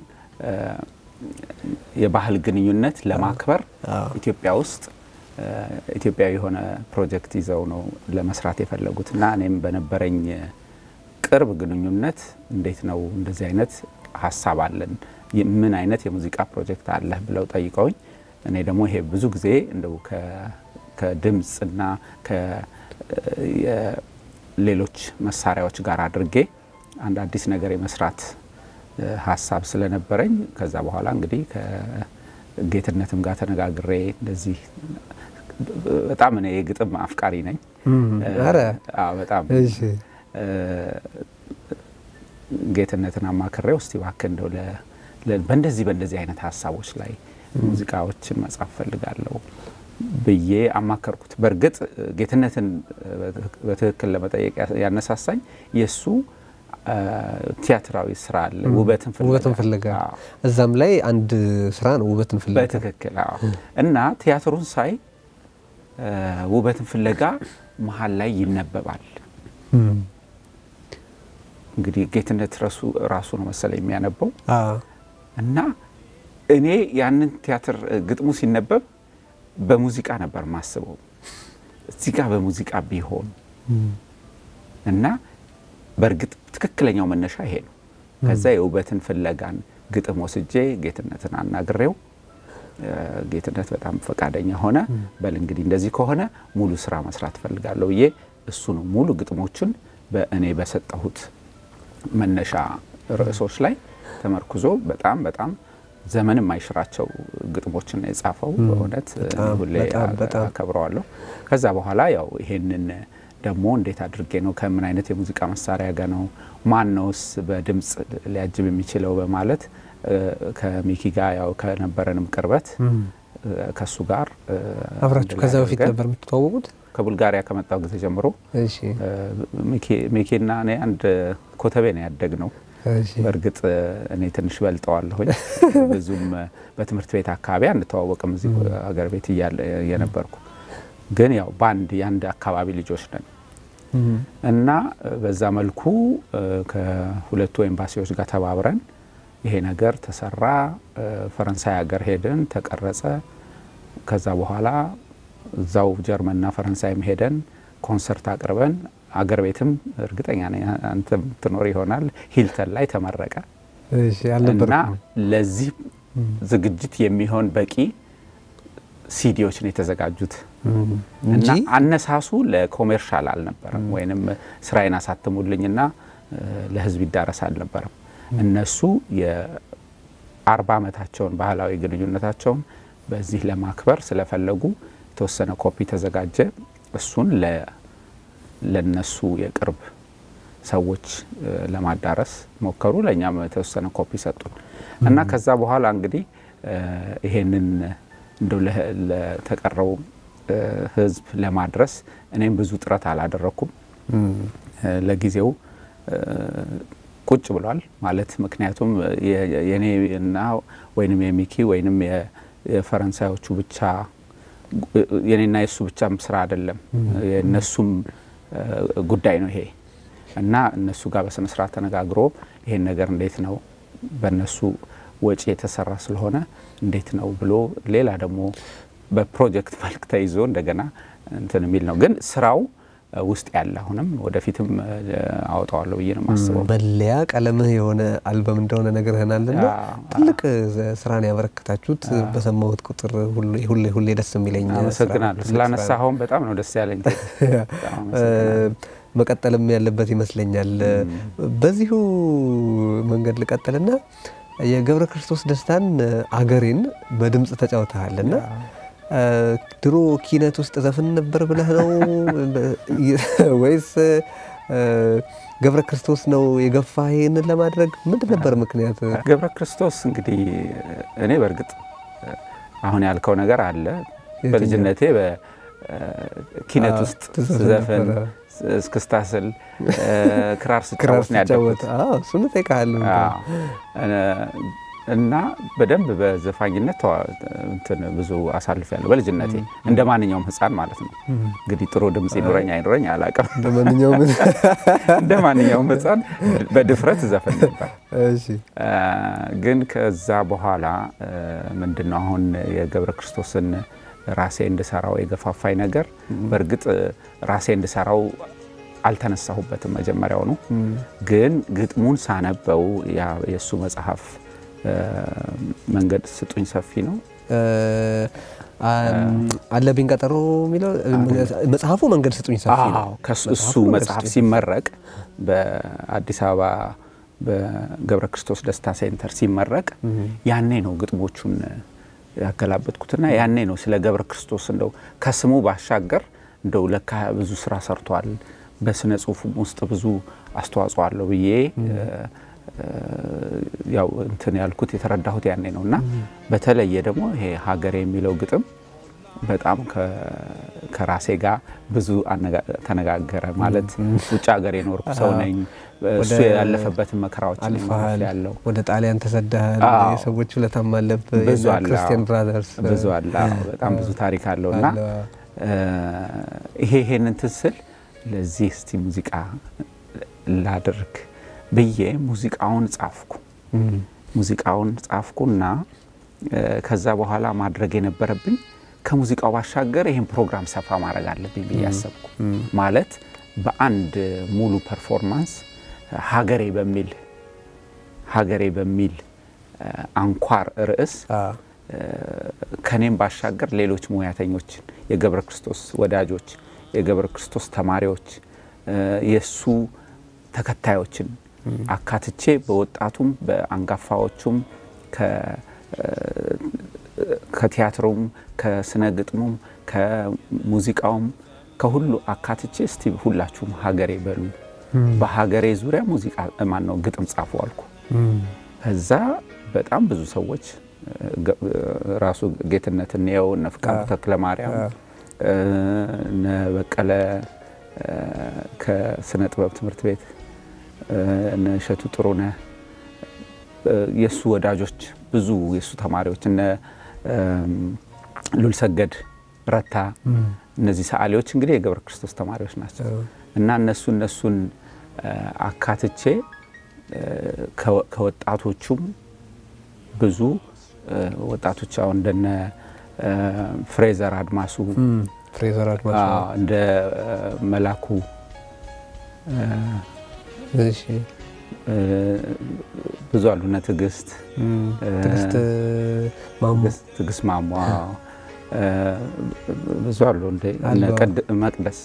የባህል ግንኙነት ለማክበር ኢትዮጵያ ውስጥ ኢትዮጵያዊ የሆነ ፕሮጀክት ይዘው ነው ለመስራት የፈለጉት እና እኔም በነበረኝ ቅርብ ግንኙነት እንዴት ነው እንደዚህ አይነት ሀሳብ አለን፣ ምን አይነት የሙዚቃ ፕሮጀክት አለህ ብለው ጠይቀውኝ እኔ ደግሞ ይሄ ብዙ ጊዜ እንደው ከድምፅና ሌሎች መሳሪያዎች ጋር አድርጌ አንድ አዲስ ነገር የመስራት ሀሳብ ስለነበረኝ ከዛ በኋላ እንግዲህ ከጌትነትም ጋር ተነጋግሬ እንደዚህ በጣም እኔ የግጥም አፍቃሪ ነኝ። በጣም ጌትነትን አማክሬው እስቲ እባክህ እንደው በእንደዚህ በእንደዚህ አይነት ሀሳቦች ላይ ሙዚቃዎችን መጻፍ ፈልጋለሁ ብዬ አማከርኩት። በእርግጥ ጌትነትን በትክክል ለመጠየቅ ያነሳሳኝ የእሱ ቲያትራዊ ስራ አለ፣ ውበትን ፍለጋ። እዛም ላይ አንድ ስራ ነው ውበትን ፍለጋ። በትክክል እና ቲያትሩን ሳይ ውበትን ፍለጋ መሀል ላይ ይነበባል። እንግዲህ ጌትነት ራሱ ነው መሰለኝ የሚያነበው እና እኔ ያንን ቲያትር ግጥሙ ሲነበብ በሙዚቃ ነበር ማስበው እዚህ ጋር በሙዚቃ ቢሆን እና በእርግጥ ትክክለኛው መነሻ ይሄ ነው። ከዛ የውበትን ፍለጋን ግጥም ወስጄ ጌትነትን አናግሬው ጌትነት በጣም ፈቃደኛ ሆነ። በል እንግዲህ እንደዚህ ከሆነ ሙሉ ስራ መስራት እፈልጋለሁ ብዬ እሱ ነው ሙሉ ግጥሞችን በእኔ በሰጠሁት መነሻ ርዕሶች ላይ ተመርኩዞ በጣም በጣም ዘመን የማይሽራቸው ግጥሞችን የጻፈው በእውነት ሁሌ አከብረዋለሁ። ከዛ በኋላ ያው ይሄንን ደግሞ እንዴት አድርጌ ነው ከምን አይነት የሙዚቃ መሳሪያ ጋር ነው ማን ነውስ በድምፅ ሊያጅብ የሚችለው በማለት ከሚኪ ጋር ያው ከነበረንም ቅርበት ከሱ ጋር አብራችሁ ከዛ በፊት ነበር የምትተዋወቁት? ከቡልጋሪያ ከመጣው ጊዜ ጀምሮ ሚኪና እኔ አንድ ኮተቤ ነው ያደግ ነው። በእርግጥ እኔ ትንሽ በልጠዋለሁኝ። ብዙም በትምህርት ቤት አካባቢ አንተዋወቅም እዚህ ሀገር ቤት እየነበርኩ ግን ያው በአንድ የአንድ አካባቢ ልጆች ነን እና በዛ መልኩ ከሁለቱ ኤምባሲዎች ጋር ተባብረን ይሄ ነገር ተሰራ። ፈረንሳይ ሀገር ሄድን፣ ተቀረጸ። ከዛ በኋላ እዛው ጀርመንና ፈረንሳይም ሄደን ኮንሰርት አቅርበን አገር ቤትም እርግጠኛ ነኝ አንተም ትኖር ይሆናል ሂልተን ላይ ተመረቀ እና ለዚህ ዝግጅት የሚሆን በቂ ሲዲዎች ነው የተዘጋጁት እና አነሳሱ ለኮሜርሻል አልነበረም፣ ወይንም ስራዬን አሳትሙልኝና ለህዝብ ይዳረስ አልነበረም። እነሱ የአርባ ዓመታቸውን ባህላዊ ግንኙነታቸውን በዚህ ለማክበር ስለፈለጉ የተወሰነ ኮፒ ተዘጋጀ። እሱን ለነሱ የቅርብ ሰዎች ለማዳረስ ሞከሩ። ለእኛም የተወሰነ ኮፒ ሰጡን እና ከዛ በኋላ እንግዲህ ይሄንን እንደው ለተቀረው ህዝብ ለማድረስ እኔም ብዙ ጥረት አላደረኩም። ለጊዜው ቁጭ ብሏል ማለት ምክንያቱም የኔ እና ወይንም የሚኪ ወይንም የፈረንሳዮቹ ብቻ የኔና የእሱ ብቻም ስራ አይደለም፣ የእነሱም ጉዳይ ነው ይሄ እና እነሱ ጋር በስነ ስርዓት ተነጋግሮ ይሄን ነገር እንዴት ነው በእነሱ ወጪ የተሰራ ስለሆነ እንዴት ነው ብሎ ሌላ ደግሞ በፕሮጀክት መልክ ተይዞ እንደገና እንትን የሚል ነው። ግን ስራው ውስጥ ያለ አሁንም ወደፊትም አወጣዋለሁ ብዬ ነው የማስበው። መለያ ቀለምህ የሆነ አልበም እንደሆነ ነግረህናልና ትልቅ ስራን ያበረከታችሁት በሰማሁት ቁጥር ሁሌ ሁሌ ደስ የሚለኝ አመሰግናለሁ። ስላነሳኸውም በጣም ነው ደስ ያለኝ። መቀጠልም ያለበት ይመስለኛል። በዚሁ መንገድ ልቀጥልና የገብረ ክርስቶስ ደስታን አገሬን በድምፅ ተጫውተሃልና ድሮ ኪነት ውስጥ ዘፍን ነበር ብለህ ነው ወይስ ገብረ ክርስቶስ ነው የገፋ ይህንን ለማድረግ ምንድን ነበር ምክንያት? ገብረ ክርስቶስ እንግዲህ እኔ በእርግጥ አሁን ያልከው ነገር አለ። በልጅነቴ በኪነት ውስጥ ዘፈን እስክስታ ስል ክራር ስጫወት ነው ያደግኩት። እሱን እጠይቅሃለሁ እና በደንብ በዘፋኝነት እንትን ብዙ አሳልፌያለሁ በልጅነቴ እንደ ማንኛውም ሕፃን ማለት ነው። እንግዲህ ጥሩ ድምፅ ይኑረኝ አይኑረኝ አላውቅም። እንደ ማንኛውም ሕፃን በድፍረት ዘፈን ነበር። ግን ከዛ በኋላ ምንድን ነው አሁን የገብረ ክርስቶስን ራሴ እንድሰራው የገፋፋኝ ነገር በእርግጥ ራሴ እንድሰራው አልተነሳሁበትም መጀመሪያውኑ። ግን ግጥሙን ሳነበው የእሱ መጽሐፍ መንገድ ስጡኝ ሰፊ ነው አለብኝ ቀጠሮ የሚለው መጽሐፉ መንገድ ስጡኝ ሰፊ ነው። እሱ መጽሐፍ ሲመረቅ በአዲስ አበባ በገብረ ክርስቶስ ደስታ ሴንተር ሲመረቅ ያኔ ነው ግጥሞቹን ያገላበጥኩትና ያኔ ነው ስለ ገብረ ክርስቶስ እንደው ከስሙ ባሻገር እንደው ለካ ብዙ ስራ ሰርቷል፣ በስነ ጽሁፉም ውስጥ ብዙ አስተዋጽኦ አለው ብዬ ያው እንትን ያልኩት የተረዳሁት ያኔ ነው እና በተለየ ደግሞ ይሄ ሀገሬ የሚለው ግጥም በጣም ከራሴ ጋር ብዙ ተነጋገረ። ማለት ውጭ ሀገር የኖርኩ ሰው ነኝ። እሱ ያለፈበትን መከራዎች ያለው ወደ ጣሊያን ተሰደሃል። የሰዎች ውለታም አለብህ። ብዙ አለ፣ ክርስቲያን ብራዘርስ ብዙ አለ። በጣም ብዙ ታሪክ አለው እና ይሄ ይሄን እንትን ስል ለዚህ እስቲ ሙዚቃ ላድርግ ብዬ ሙዚቃውን ጻፍኩ። ሙዚቃውን ጻፍኩና ከዛ በኋላ ማድረግ የነበረብኝ ከሙዚቃው ባሻገር ይህን ፕሮግራም ሰፋ ማድረግ አለብኝ ብዬ አሰብኩ። ማለት በአንድ ሙሉ ፐርፎርማንስ ሀገሬ በሚል ሀገሬ በሚል አንኳር ርዕስ ከኔም ባሻገር ሌሎች ሙያተኞችን የገብረ ክርስቶስ ወዳጆች፣ የገብረ ክርስቶስ ተማሪዎች፣ የእሱ ተከታዮችን አካትቼ በወጣቱም በአንጋፋዎቹም ከቲያትሩም ከስነ ግጥሙም ከሙዚቃውም ከሁሉ አካትቼ እስቲ ሁላችሁም ሀገሬ በሉ፣ በሀገሬ ዙሪያ ሙዚቃ ማን ነው ግጥም ጻፉ አልኩ። ከዛ በጣም ብዙ ሰዎች ራሱ ጌትነት እንየው እነ ፍቃዱ ተክለ ማርያም እነ በቀለ ከስነ ጥበብ ትምህርት ቤት እነ እሸቱ ጥሩነህ የእሱ ወዳጆች ብዙ የእሱ ተማሪዎች እነ ሉልሰገድ ረታ እነዚህ ሰዓሊዎች እንግዲህ የገብረ ክርስቶስ ተማሪዎች ናቸው እና እነሱ እነሱን አካትቼ ከወጣቶቹም ብዙ ወጣቶች አሁን እንደነ ፍሬዘር አድማሱ ፍሬዘር አድማሱ እንደ መላኩ ብዙ አሉ። እነ ትዕግስት ትዕግስት ማሟ ብዙ አሉ። መቅደስ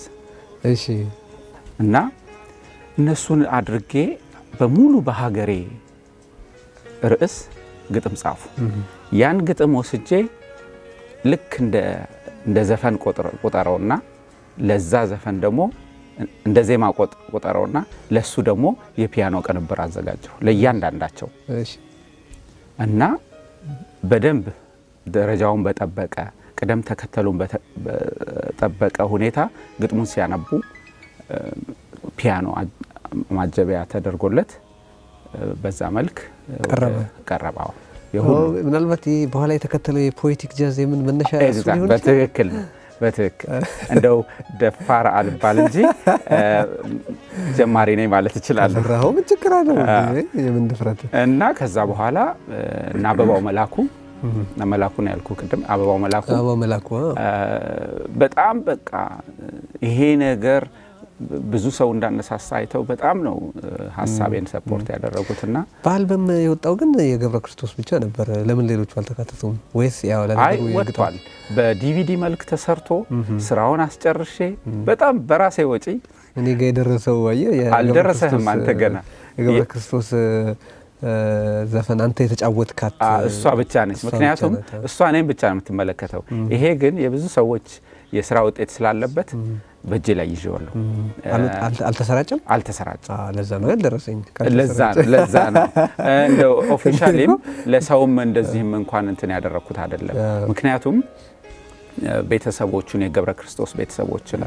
እና እነሱን አድርጌ በሙሉ በሀገሬ ርዕስ ግጥም ጻፉ። ያን ግጥም ወስጄ ልክ እንደ ዘፈን ቆጠረውና ለዛ ዘፈን ደግሞ እንደ ዜማ ቆጠረውና ለሱ ደግሞ የፒያኖ ቅንብር አዘጋጀሁ ለእያንዳንዳቸው እና በደንብ ደረጃውን በጠበቀ ቅደም ተከተሉን በጠበቀ ሁኔታ ግጥሙን ሲያነቡ ፒያኖ ማጀቢያ ተደርጎለት በዛ መልክ ቀረበ ቀረባው ምናልባት ይህ በኋላ የተከተለው የፖኤቲክ ጃዝ የምን መነሻ እሱ ሊሆን በትክክል ነው። በትክክል እንደው ደፋር አልባል እንጂ ጀማሪ ነኝ ማለት እችላለሁ። ራሁ ምን ችግር አለው? የምን ድፍረት እና ከዛ በኋላ እና አበባው መላኩ መላኩ ነው ያልኩ ቅድም አበባው መላኩ አበባው መላኩ በጣም በቃ ይሄ ነገር ብዙ ሰው እንዳነሳሳ አይተው በጣም ነው ሀሳቤን ሰፖርት ያደረጉትና በአልበም የወጣው ግን የገብረ ክርስቶስ ብቻ ነበር። ለምን ሌሎቹ አልተካተቱም? ወይስ ያው አይ ወጥቷል። በዲቪዲ መልክ ተሰርቶ ስራውን አስጨርሼ በጣም በራሴ ወጪ እኔ ጋ የደረሰው አየህ፣ አልደረሰህም አንተ ገና የገብረ ክርስቶስ ዘፈን አንተ የተጫወትካት እሷ ብቻ ነች። ምክንያቱም እሷ እኔም ብቻ ነው የምትመለከተው። ይሄ ግን የብዙ ሰዎች የስራ ውጤት ስላለበት በእጄ ላይ ይዤዋለሁ። አልተሰራጨም አልተሰራጨም። ለዛ ነው ያልደረሰኝ። ለዛ ነው ለዛ ነው እንደ ኦፊሻሊም ለሰውም እንደዚህም እንኳን እንትን ያደረግኩት አይደለም። ምክንያቱም ቤተሰቦቹን የገብረ ክርስቶስ ቤተሰቦችን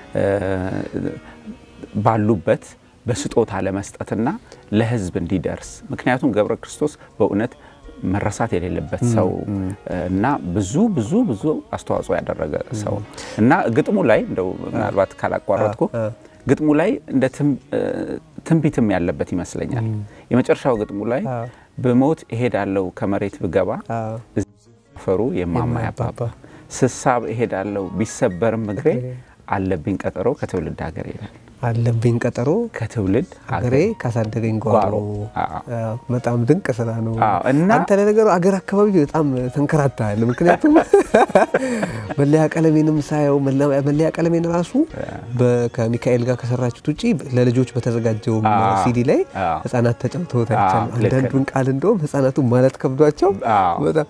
ባሉበት በስጦታ ለመስጠትና ለሕዝብ እንዲደርስ ምክንያቱም ገብረ ክርስቶስ በእውነት መረሳት የሌለበት ሰው እና ብዙ ብዙ ብዙ አስተዋጽኦ ያደረገ ሰው እና ግጥሙ ላይ እንደው ምናልባት ካላቋረጥኩ ግጥሙ ላይ እንደ ትንቢትም ያለበት ይመስለኛል። የመጨረሻው ግጥሙ ላይ ብሞት እሄዳለሁ ከመሬት ብገባ ፈሩ የማማ ያባባ ስሳብ እሄዳለሁ ቢሰበርም እግሬ አለብኝ ቀጠሮ ከትውልድ ሀገር ይላል። አለብኝ ቀጠሮ ከትውልድ ሀገሬ ካሳደገኝ ጓሮ። በጣም ድንቅ ስራ ነው። አንተ ለነገሩ አገር አካባቢ በጣም ተንከራታል። ምክንያቱም መለያ ቀለሜንም ሳየው መለያ ቀለሜን ራሱ ከሚካኤል ጋር ከሰራችሁት ውጭ ለልጆች በተዘጋጀው ሲዲ ላይ ህጻናት ተጫውተውት አይቻልም። አንዳንዱን ቃል እንደውም ህጻናቱ ማለት ከብዷቸው በጣም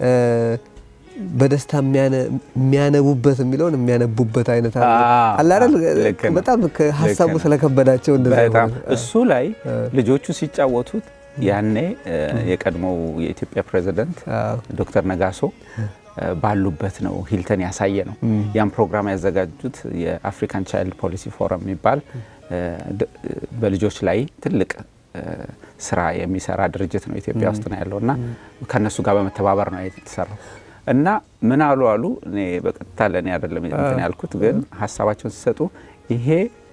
በደስታ የሚያነቡበት የሚለውን የሚያነቡበት አይነት አለ አይደል? በጣም ሀሳቡ ስለከበዳቸው በጣም እሱ ላይ ልጆቹ ሲጫወቱት ያኔ የቀድሞው የኢትዮጵያ ፕሬዚደንት ዶክተር ነጋሶ ባሉበት ነው ሂልተን ያሳየ ነው። ያን ፕሮግራም ያዘጋጁት የአፍሪካን ቻይልድ ፖሊሲ ፎረም የሚባል በልጆች ላይ ትልቅ ስራ የሚሰራ ድርጅት ነው ኢትዮጵያ ውስጥ ነው ያለው እና ከእነሱ ጋር በመተባበር ነው የተሰራው። እና ምን አሉ አሉ እኔ በቀጥታ ለእኔ አይደለም እንትን ያልኩት፣ ግን ሀሳባቸውን ሲሰጡ ይሄ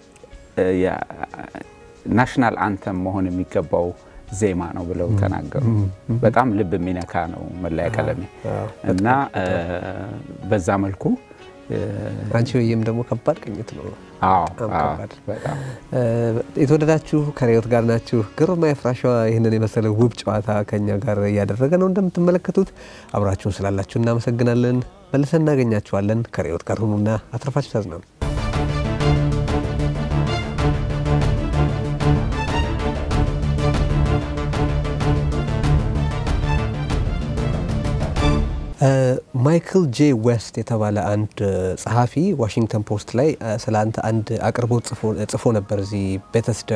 ናሽናል አንተም መሆን የሚገባው ዜማ ነው ብለው ተናገሩ። በጣም ልብ የሚነካ ነው መለያ ቀለሜ እና በዛ መልኩ አንቺ ወይም ደግሞ ከባድ ቅኝት ነው። አዎ በጣም የተወደዳችሁ ከርዕዮት ጋር ናችሁ። ግርማይ ፍራሸዋ ይህንን የመሰለ ውብ ጨዋታ ከኛ ጋር እያደረገ ነው። እንደምትመለከቱት አብራችሁን ስላላችሁ እናመሰግናለን። መልሰን እናገኛችኋለን። ከርዕዮት ጋር ሁኑና አትርፋችሁ ታዝናሉ። ማይክል ጄ ዌስት የተባለ አንድ ጸሐፊ ዋሽንግተን ፖስት ላይ ስለ አንተ አንድ አቅርቦት ጽፎ ነበር። እዚህ ቤተስዳ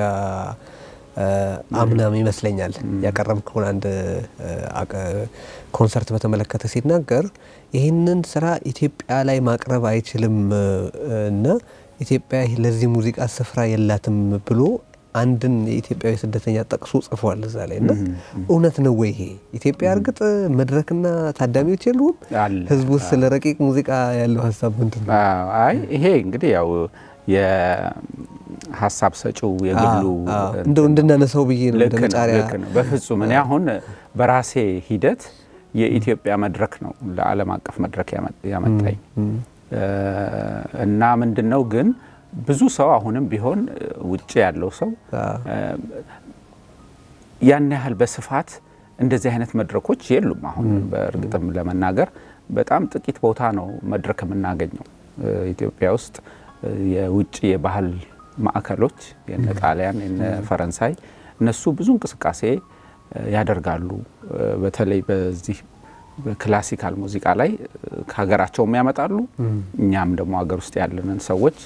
አምናም ይመስለኛል ያቀረብከውን አንድ ኮንሰርት በተመለከተ ሲናገር ይህንን ስራ ኢትዮጵያ ላይ ማቅረብ አይችልም እና ኢትዮጵያ ለዚህ ሙዚቃ ስፍራ የላትም ብሎ አንድን የኢትዮጵያዊ ስደተኛ ጠቅሶ ጽፏል እዛ ላይ እና እውነት ነው ወይ ይሄ? ኢትዮጵያ እርግጥ መድረክና ታዳሚዎች የሉም? ህዝቡ ስለ ረቂቅ ሙዚቃ ያለው ሀሳብ ምንድን ነው? አይ ይሄ እንግዲህ ያው የሀሳብ ሰጪው የግሉ እንደው እንድናነሳው ብዬ ነው እንደ መጫሪያ። ልክ ነው። በፍጹም እኔ አሁን በራሴ ሂደት የኢትዮጵያ መድረክ ነው ለዓለም አቀፍ መድረክ ያመጣኝ እና ምንድን ነው ግን ብዙ ሰው አሁንም ቢሆን ውጭ ያለው ሰው ያን ያህል በስፋት እንደዚህ አይነት መድረኮች የሉም። አሁን በእርግጥም ለመናገር በጣም ጥቂት ቦታ ነው መድረክ የምናገኘው። ኢትዮጵያ ውስጥ የውጭ የባህል ማዕከሎች የነ ጣሊያን የነ ፈረንሳይ እነሱ ብዙ እንቅስቃሴ ያደርጋሉ። በተለይ በዚህ በክላሲካል ሙዚቃ ላይ ከሀገራቸውም ያመጣሉ። እኛም ደግሞ ሀገር ውስጥ ያለንን ሰዎች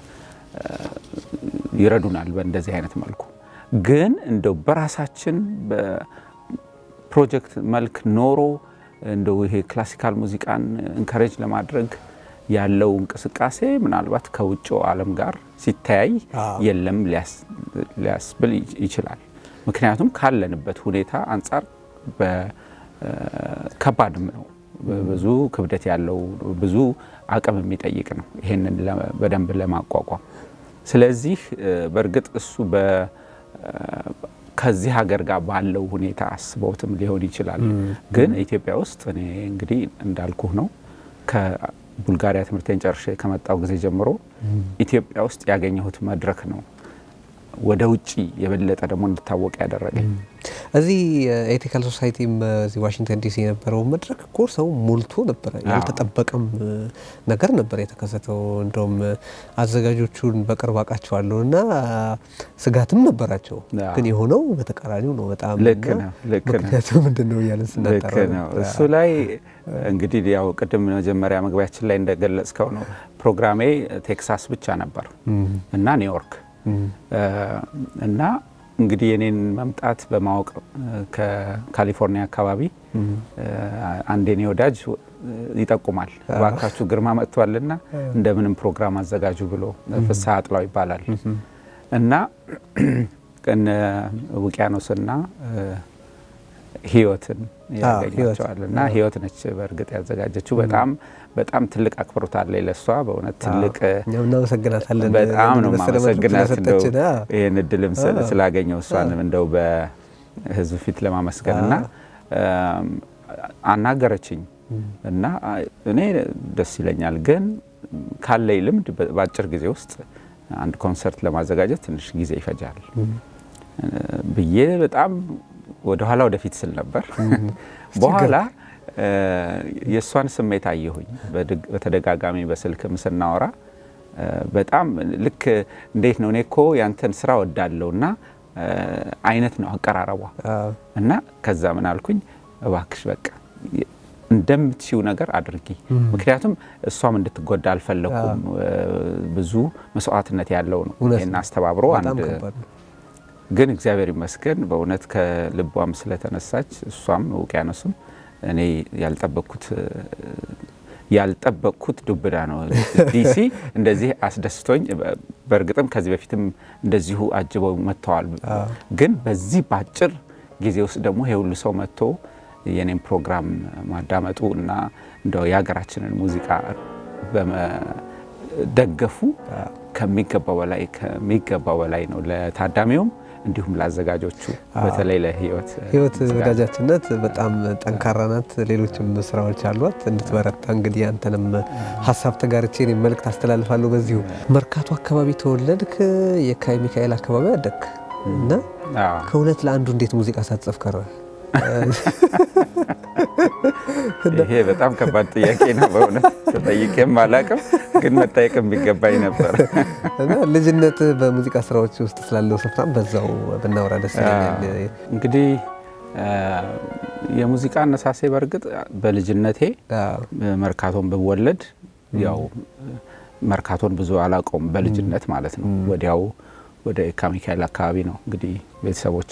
ይረዱናል በእንደዚህ አይነት መልኩ። ግን እንደው በራሳችን በፕሮጀክት መልክ ኖሮ እንደው ይሄ ክላሲካል ሙዚቃን እንከሬጅ ለማድረግ ያለው እንቅስቃሴ ምናልባት ከውጭው ዓለም ጋር ሲተያይ የለም ሊያስብል ይችላል። ምክንያቱም ካለንበት ሁኔታ አንጻር ከባድም ነው። ብዙ ክብደት ያለው ብዙ አቅም የሚጠይቅ ነው ይሄንን በደንብ ለማቋቋም። ስለዚህ በእርግጥ እሱ ከዚህ ሀገር ጋር ባለው ሁኔታ አስበውትም ሊሆን ይችላል። ግን ኢትዮጵያ ውስጥ እኔ እንግዲህ እንዳልኩህ ነው ከቡልጋሪያ ትምህርቴን ጨርሼ ከመጣው ጊዜ ጀምሮ ኢትዮጵያ ውስጥ ያገኘሁት መድረክ ነው ወደ ውጭ የበለጠ ደግሞ እንድታወቅ ያደረገኝ። እዚህ ኤቲካል ሶሳይቲም እዚህ ዋሽንግተን ዲሲ የነበረው መድረክ እኮ ሰው ሞልቶ ነበረ። ያልተጠበቀም ነገር ነበር የተከሰተው። እንደውም አዘጋጆቹን በቅርብ አውቃቸዋለሁ እና ስጋትም ነበራቸው። ግን የሆነው በተቃራኒው ነው። በጣም ልክ ነው። ልክ ነው። ምክንያቱ ምንድን ነው እያለን ስናጠራ ልክ ነው። እሱ ላይ እንግዲህ ያው ቅድም መጀመሪያ መግቢያችን ላይ እንደገለጽከው ነው ፕሮግራሜ ቴክሳስ ብቻ ነበር እና ኒውዮርክ እና እንግዲህ የኔን መምጣት በማወቅ ከካሊፎርኒያ አካባቢ አንድ የኔ ወዳጅ ይጠቁማል። እባካችሁ ግርማ መጥቷልና እንደምንም ፕሮግራም አዘጋጁ ብሎ ፍስሐ አጥላው ይባላል እና እነ ውቅያኖስና ህይወትን ያገኛቸዋል እና ህይወት ነች በእርግጥ ያዘጋጀችው። በጣም በጣም ትልቅ አክብሮት አለ ለሷ በእውነት ትልቅ እናመሰግናታለን። በጣም ነው ማመሰግናት እንደው ይህን እድልም ስላገኘው እሷንም እንደው በህዝብ ፊት ለማመስገን እና አናገረችኝ እና እኔ ደስ ይለኛል፣ ግን ካለኝ ልምድ በአጭር ጊዜ ውስጥ አንድ ኮንሰርት ለማዘጋጀት ትንሽ ጊዜ ይፈጃል ብዬ በጣም ወደኋላ ወደፊት ስል ነበር። በኋላ የእሷን ስሜት አየሁኝ። በተደጋጋሚ በስልክም ስናወራ በጣም ልክ እንዴት ነው እኔ እኮ ያንተን ስራ ወዳለው እና አይነት ነው አቀራረቧ እና ከዛ ምን አልኩኝ፣ እባክሽ በቃ እንደምትሽው ነገር አድርጊ። ምክንያቱም እሷም እንድትጎዳ አልፈለኩም። ብዙ መስዋዕትነት ያለው ነው ይህን አስተባብሮ አንድ ግን እግዚአብሔር ይመስገን በእውነት ከልቧም ስለተነሳች እሷም ውቅያኖስም እኔ ያልጠበቅኩት ያልጠበቅኩት ዱብዳ ነው። ዲሲ እንደዚህ አስደስቶኝ፣ በእርግጥም ከዚህ በፊትም እንደዚሁ አጅበው መጥተዋል። ግን በዚህ በአጭር ጊዜ ውስጥ ደግሞ ይሄ ሁሉ ሰው መጥቶ የኔም ፕሮግራም ማዳመጡ እና እንደው የሀገራችንን ሙዚቃ በመደገፉ ከሚገባው በላይ ከሚገባው በላይ ነው ለታዳሚውም እንዲሁም ለአዘጋጆቹ በተለይ ለህይወት ህይወት ወዳጃችነት በጣም ጠንካራ ናት። ሌሎችም ስራዎች አሏት እንድትበረታ እንግዲህ አንተንም ሀሳብ ተጋርቼ እኔም መልእክት አስተላልፋለሁ። በዚሁ መርካቶ አካባቢ ተወለድክ፣ የካይ ሚካኤል አካባቢ አደግክ እና ከሁለት ለአንዱ እንዴት ሙዚቃ ሳትጽፍ ቀረ? ይሄ በጣም ከባድ ጥያቄ ነው። በእውነት ተጠይቄም አላቅም፣ ግን መጠየቅ የሚገባኝ ነበር። እና ልጅነት በሙዚቃ ስራዎች ውስጥ ስላለው ስፍራም በዛው ብናወራ ደስ ይለኛል። እንግዲህ የሙዚቃ አነሳሴ በእርግጥ በልጅነቴ መርካቶን ብወለድ ያው መርካቶን ብዙ አላውቀውም በልጅነት ማለት ነው። ወዲያው ወደ የካ ሚካኤል አካባቢ ነው እንግዲህ ቤተሰቦቼ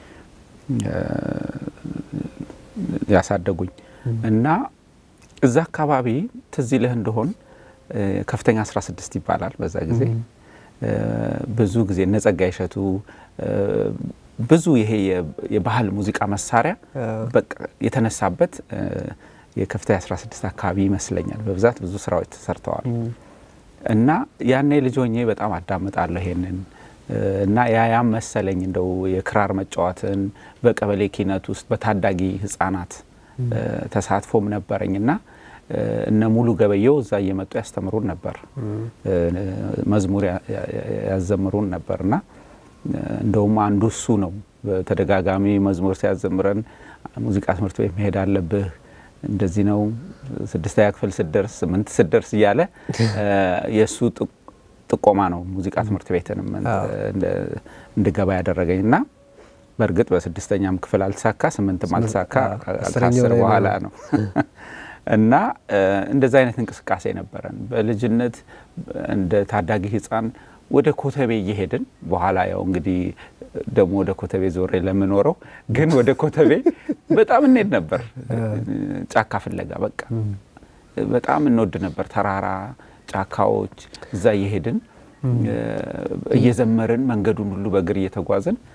ያሳደጉኝ እና እዛ አካባቢ ትዝ ይልህ እንደሆን ከፍተኛ 16 ይባላል በዛ ጊዜ ብዙ ጊዜ እነ ጸጋዬ እሸቱ ብዙ ይሄ የባህል ሙዚቃ መሳሪያ በቃ የተነሳበት የከፍተኛ 16 አካባቢ ይመስለኛል። በብዛት ብዙ ስራዎች ተሰርተዋል እና ያኔ ልጅ ሆኜ በጣም አዳምጣለሁ ይሄንን እና ያያም መሰለኝ እንደው የክራር መጫወትን በቀበሌ ኪነት ውስጥ በታዳጊ ህጻናት ተሳትፎም ነበረኝ እና እነ ሙሉ ገበየው እዛ እየመጡ ያስተምሩን ነበር፣ መዝሙር ያዘምሩን ነበር እና እንደውም አንዱ እሱ ነው። በተደጋጋሚ መዝሙር ሲያዘምረን ሙዚቃ ትምህርት ቤት መሄድ አለብህ እንደዚህ ነው፣ ስድስተኛ ክፍል ስደርስ ስምንት ስደርስ እያለ የእሱ ጥቆማ ነው ሙዚቃ ትምህርት ቤትንም እንድገባ ያደረገኝ እና በእርግጥ በስድስተኛም ክፍል አልተሳካ፣ ስምንትም አልተሳካ ከአስር በኋላ ነው እና እንደዛ አይነት እንቅስቃሴ ነበረን በልጅነት እንደ ታዳጊ ህፃን ወደ ኮተቤ እየሄድን በኋላ ያው እንግዲህ ደግሞ ወደ ኮተቤ ዞሬ ለምኖረው ግን ወደ ኮተቤ በጣም እንሄድ ነበር፣ ጫካ ፍለጋ በቃ በጣም እንወድ ነበር። ተራራ ጫካዎች፣ እዛ እየሄድን እየዘመርን መንገዱን ሁሉ በእግር እየተጓዝን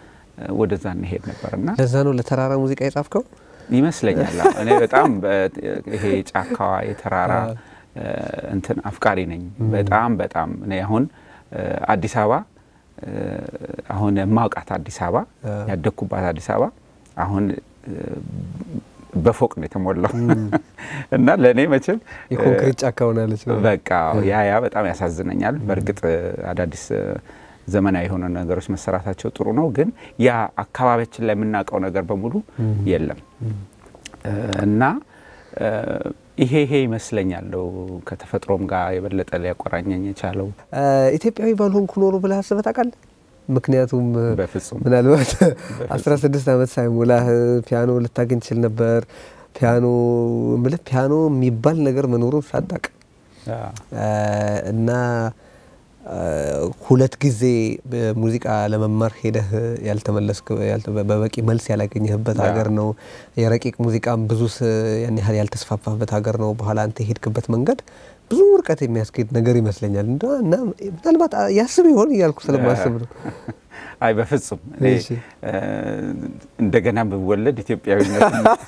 ወደዛ እንሄድ ነበር እና ለዛ ነው ለተራራ ሙዚቃ የጻፍከው ይመስለኛል። አዎ። እኔ በጣም በ- ይሄ ጫካዋ የተራራ እ፣ እንትን አፍቃሪ ነኝ። በጣም በጣም እኔ አሁን እ፣ አዲስ አበባ እ፣ አሁን የማውቃት አዲስ አበባ ያደግኩባት አዲስ አበባ አሁን እ፣ በፎቅ ነው የተሞላው እና ለእኔ መቼም የኮንክሪት ጫካ ሆናለች ነው። በቃ ያ ያ በጣም ያሳዝነኛል። በእርግጥ እ፣ አዳዲስ እ፣ ዘመናዊ የሆኑ ነገሮች መሰራታቸው ጥሩ ነው፣ ግን ያ አካባቢያችን ላይ የምናውቀው ነገር በሙሉ የለም እ፣ እና እ፣ ይሄ ይሄ ይመስለኛል ነው ከተፈጥሮም ጋር የበለጠ ሊያቆራኘኝ የቻለው። እ፣ ኢትዮጵያዊ ባልሆንኩ ኖሮ ብለህ አስበህ ታውቃለህ? ምክንያቱም እ፣ በፍጹም ምናልባት አስራ ስድስት ዓመት ሳይሞላህ ፒያኖ ልታገኝ ትችል ነበር። ፒያኖ ምልህ ፒያኖ የሚባል ነገር መኖሩን ሳታውቅ አ፣ እ፣ እና እ፣ ሁለት ጊዜ ሙዚቃ ለመማር ሄደህ ያልተመለስክ ያልተ- በበቂ መልስ ያላገኘህበት ያ። ሀገር ነው። የረቂቅ ሙዚቃም ብዙ ስ- ያን ያህል ያልተስፋፋበት ሀገር ነው። በኋላ አንተ የሄድክበት መንገድ ብዙ ርቀት የሚያስኬድ ነገር ይመስለኛል እንደ እና ምናልባት ያስብ ይሆን እያልኩ ስለማስብ ነው። አይ በፍጹም እኔ እሺ። እ፣ እንደገና ብወለድ ኢትዮጵያዊነት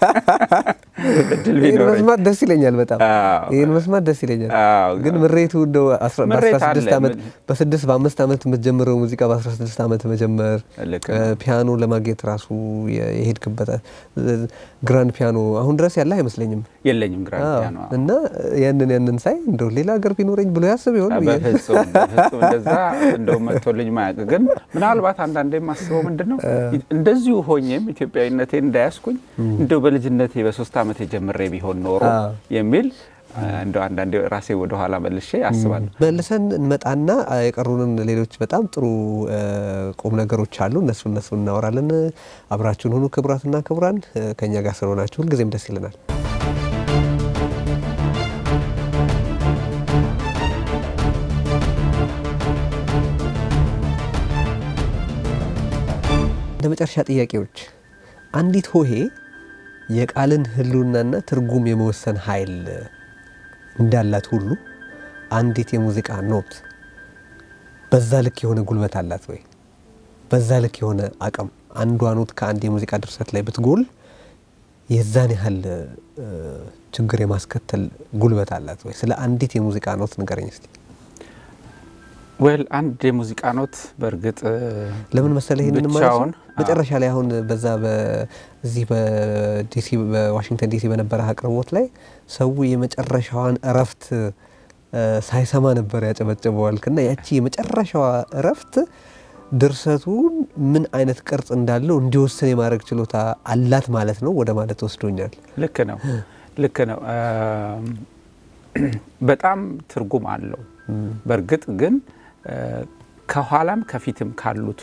እድል ይህን ቢኖረኝ መስማት ደስ ይለኛል በጣም አዎ። ይህን መስማት ደስ ይለኛል። አዎ። ግን ምሬቱ እንደው አስራ- ምሬት በአስራ ስድስት አለ። ዓመት ምን- በስድስት በአምስት ዓመት የምትጀምረው ሙዚቃ በአስራ ስድስት ዓመት መጀመር ልክ እ፣ ነው። ፒያኖ ለማግኘት ራሱ የ- የሄድክበት እ፣ ግራንድ ፒያኖ አሁን ድረስ ያለ አይመስለኝም። የለኝም ግራንድ አዎ። ፒያኖ። እና ያንን ያንን ሳይ እንደው ሌላ ሀገር ቢኖረኝ ብሎ ያስብ ይሆን ብዬ በፍጹም በፍጹም እንደዛ እንደው መጥቶልኝ ማያውቅ ግን ምናልባት አንዳንዴ የማስበው ምንድን ነው እንደዚሁ ሆኜም ኢትዮጵያዊነቴን እንዳያስኩኝ እንደው በልጅነቴ በሶስት ዓመት የጀምሬ ቢሆን ኖሮ አዎ። የሚል እንደው አንዳንዴ ራሴ ወደኋላ መልሼ አስባለሁ። መልሰን እንመጣና አ፣ የቀሩንን ሌሎች በጣም ጥሩ እ፣ ቁም ነገሮች አሉ። እነሱ እነሱ እናወራለን። አብራችሁን ሁኑ። ክቡራትና ክቡራን እ፣ ከእኛ ጋር ስለሆናችሁ ሁልጊዜም ደስ ይለናል። እንደ መጨረሻ ጥያቄዎች አንዲት ሆሄ የቃልን ሕልውናና ትርጉም የመወሰን ኃይል እንዳላት ሁሉ አንዲት የሙዚቃ ኖት በዛ ልክ የሆነ ጉልበት አላት ወይ? በዛ ልክ የሆነ አቅም አንዷ ኖት ከአንድ የሙዚቃ ድርሰት ላይ ብትጎል የዛን ያህል እ፣ ችግር የማስከተል ጉልበት አላት ወይ? ስለ አንዲት የሙዚቃ ኖት ንገረኝ እስቲ። ወል አንድ የሙዚቃ ኖት በእርግጥ ለምን መሰለህ ይህንን ማለት ብቻውን መጨረሻ ላይ አሁን በዛ በዚህ በዲሲ በዋሽንግተን ዲሲ በነበረ አቅርቦት ላይ ሰው የመጨረሻዋን እረፍት እ፣ ሳይሰማ ነበር ያጨበጨበዋልክ እና ያቺ የመጨረሻዋ እረፍት ድርሰቱን ምን አይነት ቅርጽ እንዳለው እንዲወስን የማድረግ ችሎታ አላት ማለት ነው ወደ ማለት ወስዶኛል። ልክ ነው ልክ ነው። አም፣ በጣም ትርጉም አለው። በእርግጥ ግን እ፣ ከኋላም ከፊትም ካሉት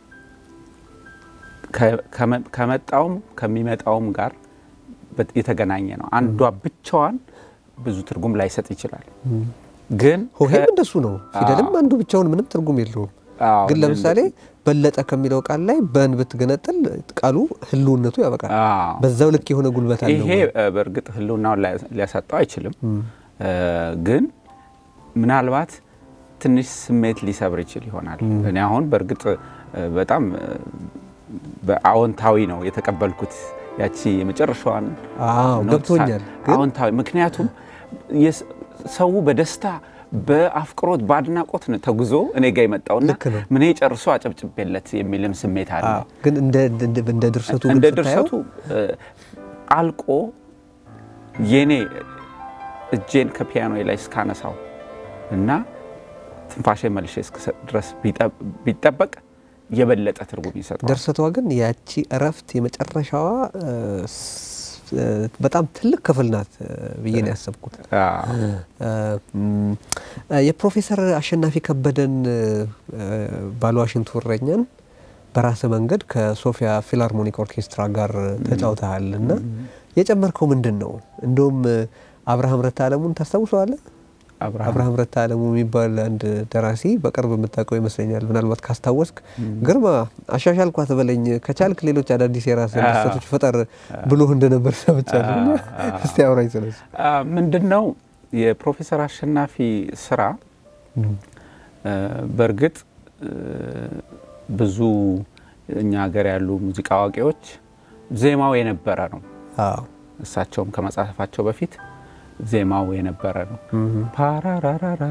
ከ- ከመ- ከመጣውም ከሚመጣውም ጋር በት- የተገናኘ ነው። አንዷ ብቻዋን ብዙ ትርጉም ላይሰጥ ይችላል። ግን ሆሄም ከ- እንደሱ ነው። ፊደልም አንዱ ብቻውን ምንም ትርጉም የለውም። አዎ፣ ግን ለምሳሌ በለጠ ከሚለው ቃል ላይ በን ብትገነጥል ቃሉ ህልውነቱ ያበቃል። አዎ። በዛው ልክ የሆነ ጉልበት አለው። ይሄ እ፣ በእርግጥ ህልውናውን ላይ- ሊያሳጣው አይችልም። እ፣ ግን ምናልባት ትንሽ ስሜት ሊሰብር ይችል ይሆናል። እኔ አሁን በእርግጥ እ፣ በጣም እ፣ በአዎንታዊ ነው የተቀበልኩት ያቺ የመጨረሻዋን አዎ ኖት ገብቶኛል። ሳ- ግን አዎንታዊ ምክንያቱም የስ- ሰው በደስታ በአፍቅሮት በአድናቆት ነው ተጉዞ እኔ ጋ የመጣውና ልክ ነው። ምን ጨርሶ አጨብጭቤለት የሚልም ስሜት አለ። አዎ፣ ግን እንደ እንደ- እንደ ድርሰቱ እንደ ግን ስታየው ድርሰቱ እ፣ አልቆ የኔ እጄን ከፒያኖ ላይ እስካነሳው እና ትንፋሼ መልሼ እስክሰጥ ድረስ ቢጠ- ቢጠበቅ የበለጠ ትርጉም ይሰጠዋል። ድርሰቷ ግን ያቺ እረፍት የመጨረሻዋ እ፣ ስ- እ፣ በጣም ትልቅ ክፍል ናት እ፣ ብዬ ነው ያሰብኩት። አዎ። እ፣ ም፣ እ፣ የፕሮፌሰር አሸናፊ ከበደን እ፣ ባለ ዋሽንቱ እረኛን በራስ መንገድ ከሶፊያ ፊላርሞኒክ ኦርኬስትራ ጋር ተጫውተሃል እና የጨመርከው ምንድን ነው? እንደውም እ፣ አብርሃም ረታ አለሙን ታስታውሰዋለህ? አብርሃም አብርሃም ረታ አለሙ የሚባል አንድ ደራሲ በቅርብ የምታውቀው ይመስለኛል። ምናልባት ካስታወስክ ግርማ አሻሻልኳት በለኝ ከቻልክ ሌሎች አዳዲስ የራስ ድርሰቶች ፈጠር ብሎ እንደነበር ሰምቻለሁ። እና እስቲ አውራኝ ስለሱ። አ፣ ምንድን ነው የፕሮፌሰር አሸናፊ ስራ እ፣ በእርግጥ እ፣ ብዙ እኛ ሀገር ያሉ ሙዚቃ አዋቂዎች ዜማው የነበረ ነው። አዎ እሳቸውም ከመጻፋቸው በፊት ዜማው የነበረ ነው። ፓራራራራ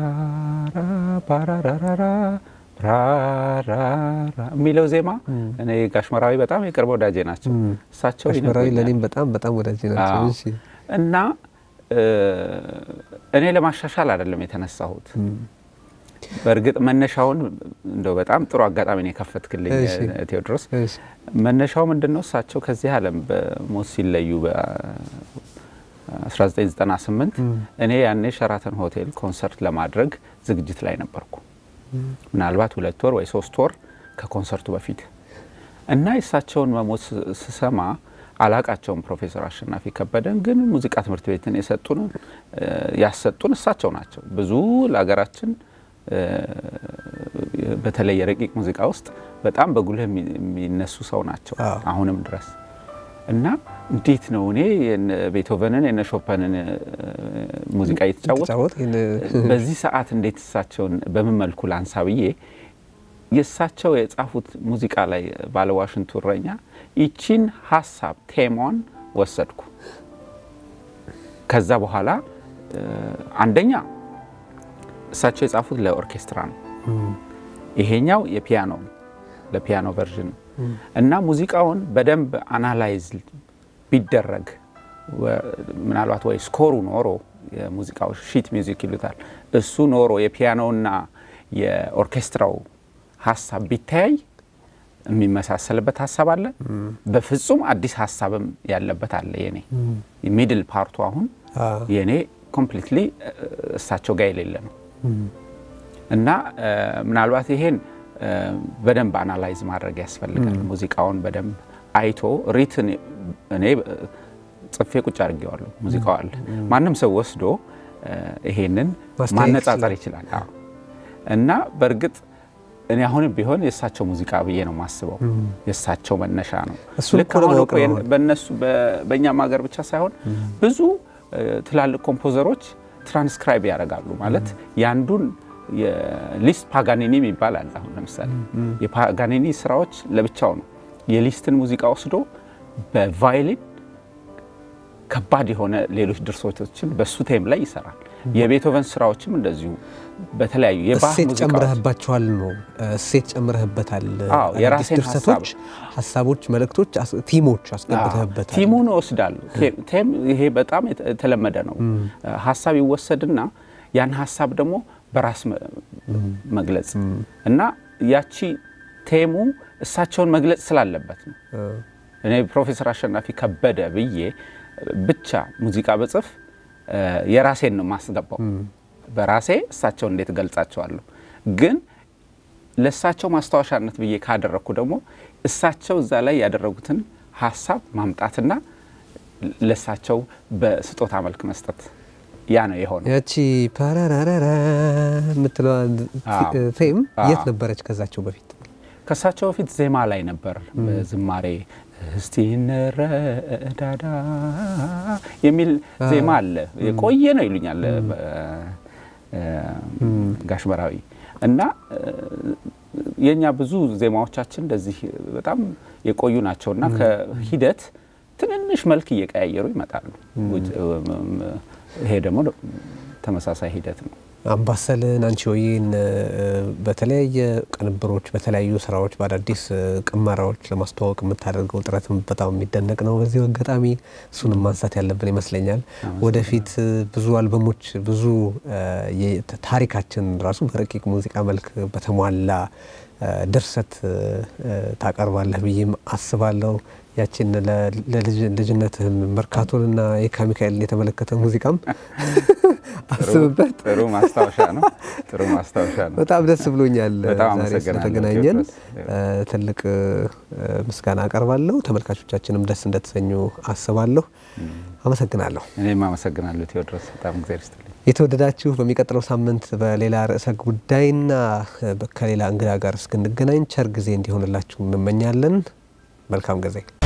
ፓራራራራ ራራራ የሚለው ዜማ እኔ ጋሽመራዊ በጣም የቅርብ ወዳጄ ናቸው። እሳቸው አሽመራዊ ይነግሩኛል። ለእኔም በጣም በጣም ወዳጅ ናቸው። አዎ። እሺ እና እ እኔ ለማሻሻል አይደለም የተነሳሁት። በእርግጥ መነሻውን እንደው በጣም ጥሩ አጋጣሚ ነው የከፈትክልኝ እሺ። እ ቴዎድሮስ። እሺ መነሻው ምንድን ነው? እሳቸው ከዚህ ዓለም በሞት ሲለዩ በ1998 እኔ ያኔ ሸራተን ሆቴል ኮንሰርት ለማድረግ ዝግጅት ላይ ነበርኩ። ምናልባት ሁለት ወር ወይ ሶስት ወር ከኮንሰርቱ በፊት እና የእሳቸውን መሞት ስ- ስሰማ አላቃቸውም። ፕሮፌሰር አሸናፊ ከበደን ግን ሙዚቃ ትምህርት ቤትን የሰጡን እ ያሰጡን እሳቸው ናቸው። ብዙ ለሀገራችን እ በተለይ የረቂቅ ሙዚቃ ውስጥ በጣም በጉልህ የሚ- የሚነሱ ሰው ናቸው አዎ። አሁንም ድረስ እና እንዴት ነው እኔ የነ ቤቶቨንን የነ ሾፐንን እ ሙዚቃ እየተጫወት ተጫወት ይህን በዚህ ሰዓት እንዴት እሳቸውን በምን መልኩ ላንሳ ብዬ የእሳቸው የጻፉት ሙዚቃ ላይ ባለ ዋሽንቱ እረኛ ይቺን ሀሳብ ቴማን ወሰድኩ። ከዛ በኋላ እ አንደኛ እሳቸው የጻፉት ለኦርኬስትራ ነው። ይሄኛው የፒያኖ ለፒያኖ ቨርዥን ነው እና ሙዚቃውን በደንብ አናላይዝ ቢደረግ ወ- ምናልባት ወይ ስኮሩ ኖሮ የሙዚቃው ሺት ሚውዚክ ይሉታል እሱ ኖሮ የፒያኖና የኦርኬስትራው ሀሳብ ቢተያይ የሚመሳሰልበት ሀሳብ አለ። በፍጹም አዲስ ሀሳብም ያለበት አለ። የኔ ሚድል ፓርቱ አሁን አዎ። የኔ ኮምፕሊትሊ እሳቸው ጋር የሌለ ነው እና እ ምናልባት ይሄን እ በደንብ አናላይዝ ማድረግ ያስፈልጋል። ሙዚቃውን በደንብ አይቶ ሪትን እኔ እ ጽፌ ቁጭ አድርጌዋለሁ። ሙዚቃው አለ። ማንም ሰው ወስዶ እ ይሄንን ማስተያየት ማነጻጸር ይችላል። አዎ። እና በእርግጥ እኔ አሁንም ቢሆን የእሳቸው ሙዚቃ ብዬ ነው የማስበው። የእሳቸው መነሻ ነው። እሱን ልክ እኮ አሁን ለማወቅ እኮ ነው። በእነሱ በ- በእኛም ሀገር ብቻ ሳይሆን ብዙ እ ትላልቅ ኮምፖዘሮች ትራንስክራይብ ያደርጋሉ ማለት የአንዱን የሊስት ፓጋኒኒ የሚባል አለ። አሁን ለምሳሌ የፓጋኒኒ ስራዎች ለብቻው ነው። የሊስትን ሙዚቃ ወስዶ በቫይሊን ከባድ የሆነ ሌሎች ድርሰቶችን በሱ ቴም ላይ ይሰራል። የቤቶቨን ስራዎችም እንደዚሁ በተለያዩ የባህ እሴት ሙዚቃዎች ጨምረህባቸዋል ነው እሴት ጨምረህበታል። አዎ፣ አዳዲስ የራሴን ድርሰቶች፣ ሀሳቦች፣ መልእክቶች፣ አስ- ቲሞች አስገብተህበታል። ቲሙን እወስዳለሁ። ቴም ይሄ በጣም የተ- የተለመደ ነው። ሀሳብ ይወሰድና ያን ሀሳብ ደግሞ በራስ መ- መግለጽ እና ያቺ ቴሙ እሳቸውን መግለጽ ስላለበት ነው። እኔ ፕሮፌሰር አሸናፊ ከበደ ብዬ ብቻ ሙዚቃ በጽፍ እ የራሴን ነው ማስገባው። በራሴ እሳቸውን እንዴት እገልጻቸዋለሁ? ግን ለእሳቸው ማስታወሻነት ብዬ ካደረግኩ ደግሞ እሳቸው እዛ ላይ ያደረጉትን ሀሳብ ማምጣትና ለእሳቸው በስጦታ መልክ መስጠት ያ ነው የሆነው። ያቺ ፓራራራራ የምትለዋ አዎ። ቴም አዎ። የት ነበረች ከዛቸው በፊት? ከእሳቸው በፊት ዜማ ላይ ነበር በዝማሬ እስቲ እንረዳዳ የሚል ዜማ አለ። የቆየ ነው ይሉኛል በ- እ ጋሽ በራዊ እና እ የእኛ ብዙ ዜማዎቻችን እንደዚህ በጣም የቆዩ ናቸው እና ከሂደት ትንንሽ መልክ እየቀያየሩ ይመጣሉ። ውጭ- እም- ይሄ ደግሞ ተመሳሳይ ሂደት ነው። አምባሰልን አንቺ ሆዬን በተለያየ ቅንብሮች፣ በተለያዩ ስራዎች፣ በአዳዲስ እ፣ ቅመራዎች ለማስተዋወቅ የምታደርገው ጥረትም በጣም የሚደነቅ ነው። በዚህ አጋጣሚ እሱንም ማንሳት ያለብን ይመስለኛል። ወደፊት እ፣ ብዙ አልበሞች ብዙ እ፣ የ- ታሪካችን ራሱ በረቂቅ ሙዚቃ መልክ በተሟላ እ፣ ድርሰት እ፣ እ፣ ታቀርባለህ ብዬም አስባለሁ። ያችን ለ- ለልጅ- ልጅነትህን መርካቶንና የካ ሚካኤልን የተመለከተ ሙዚቃም አስብበት። ጥሩ ማስታወሻ ነው። ጥሩ ማስታወሻ ነው። በጣም ደስ ብሎኛል በጣም ዛሬ አመሰግናለሁ ስለተገናኘን ቴዎድሮስ። እ፣ ትልቅ እ፣ ምስጋና አቀርባለሁ። ተመልካቾቻችንም ደስ እንደተሰኙ አስባለሁ። አመሰግናለሁ። እኔም አመሰግናለሁ ቴዎድሮስ፣ በጣም እግዚአብሔር ይስጥልኝ። የተወደዳችሁ በሚቀጥለው ሳምንት በሌላ ርዕሰ ጉዳይና እ፣ ከሌላ እንግዳ ጋር እስክንገናኝ ቸር ጊዜ እንዲሆንላችሁ እንመኛለን። መልካም ጊዜ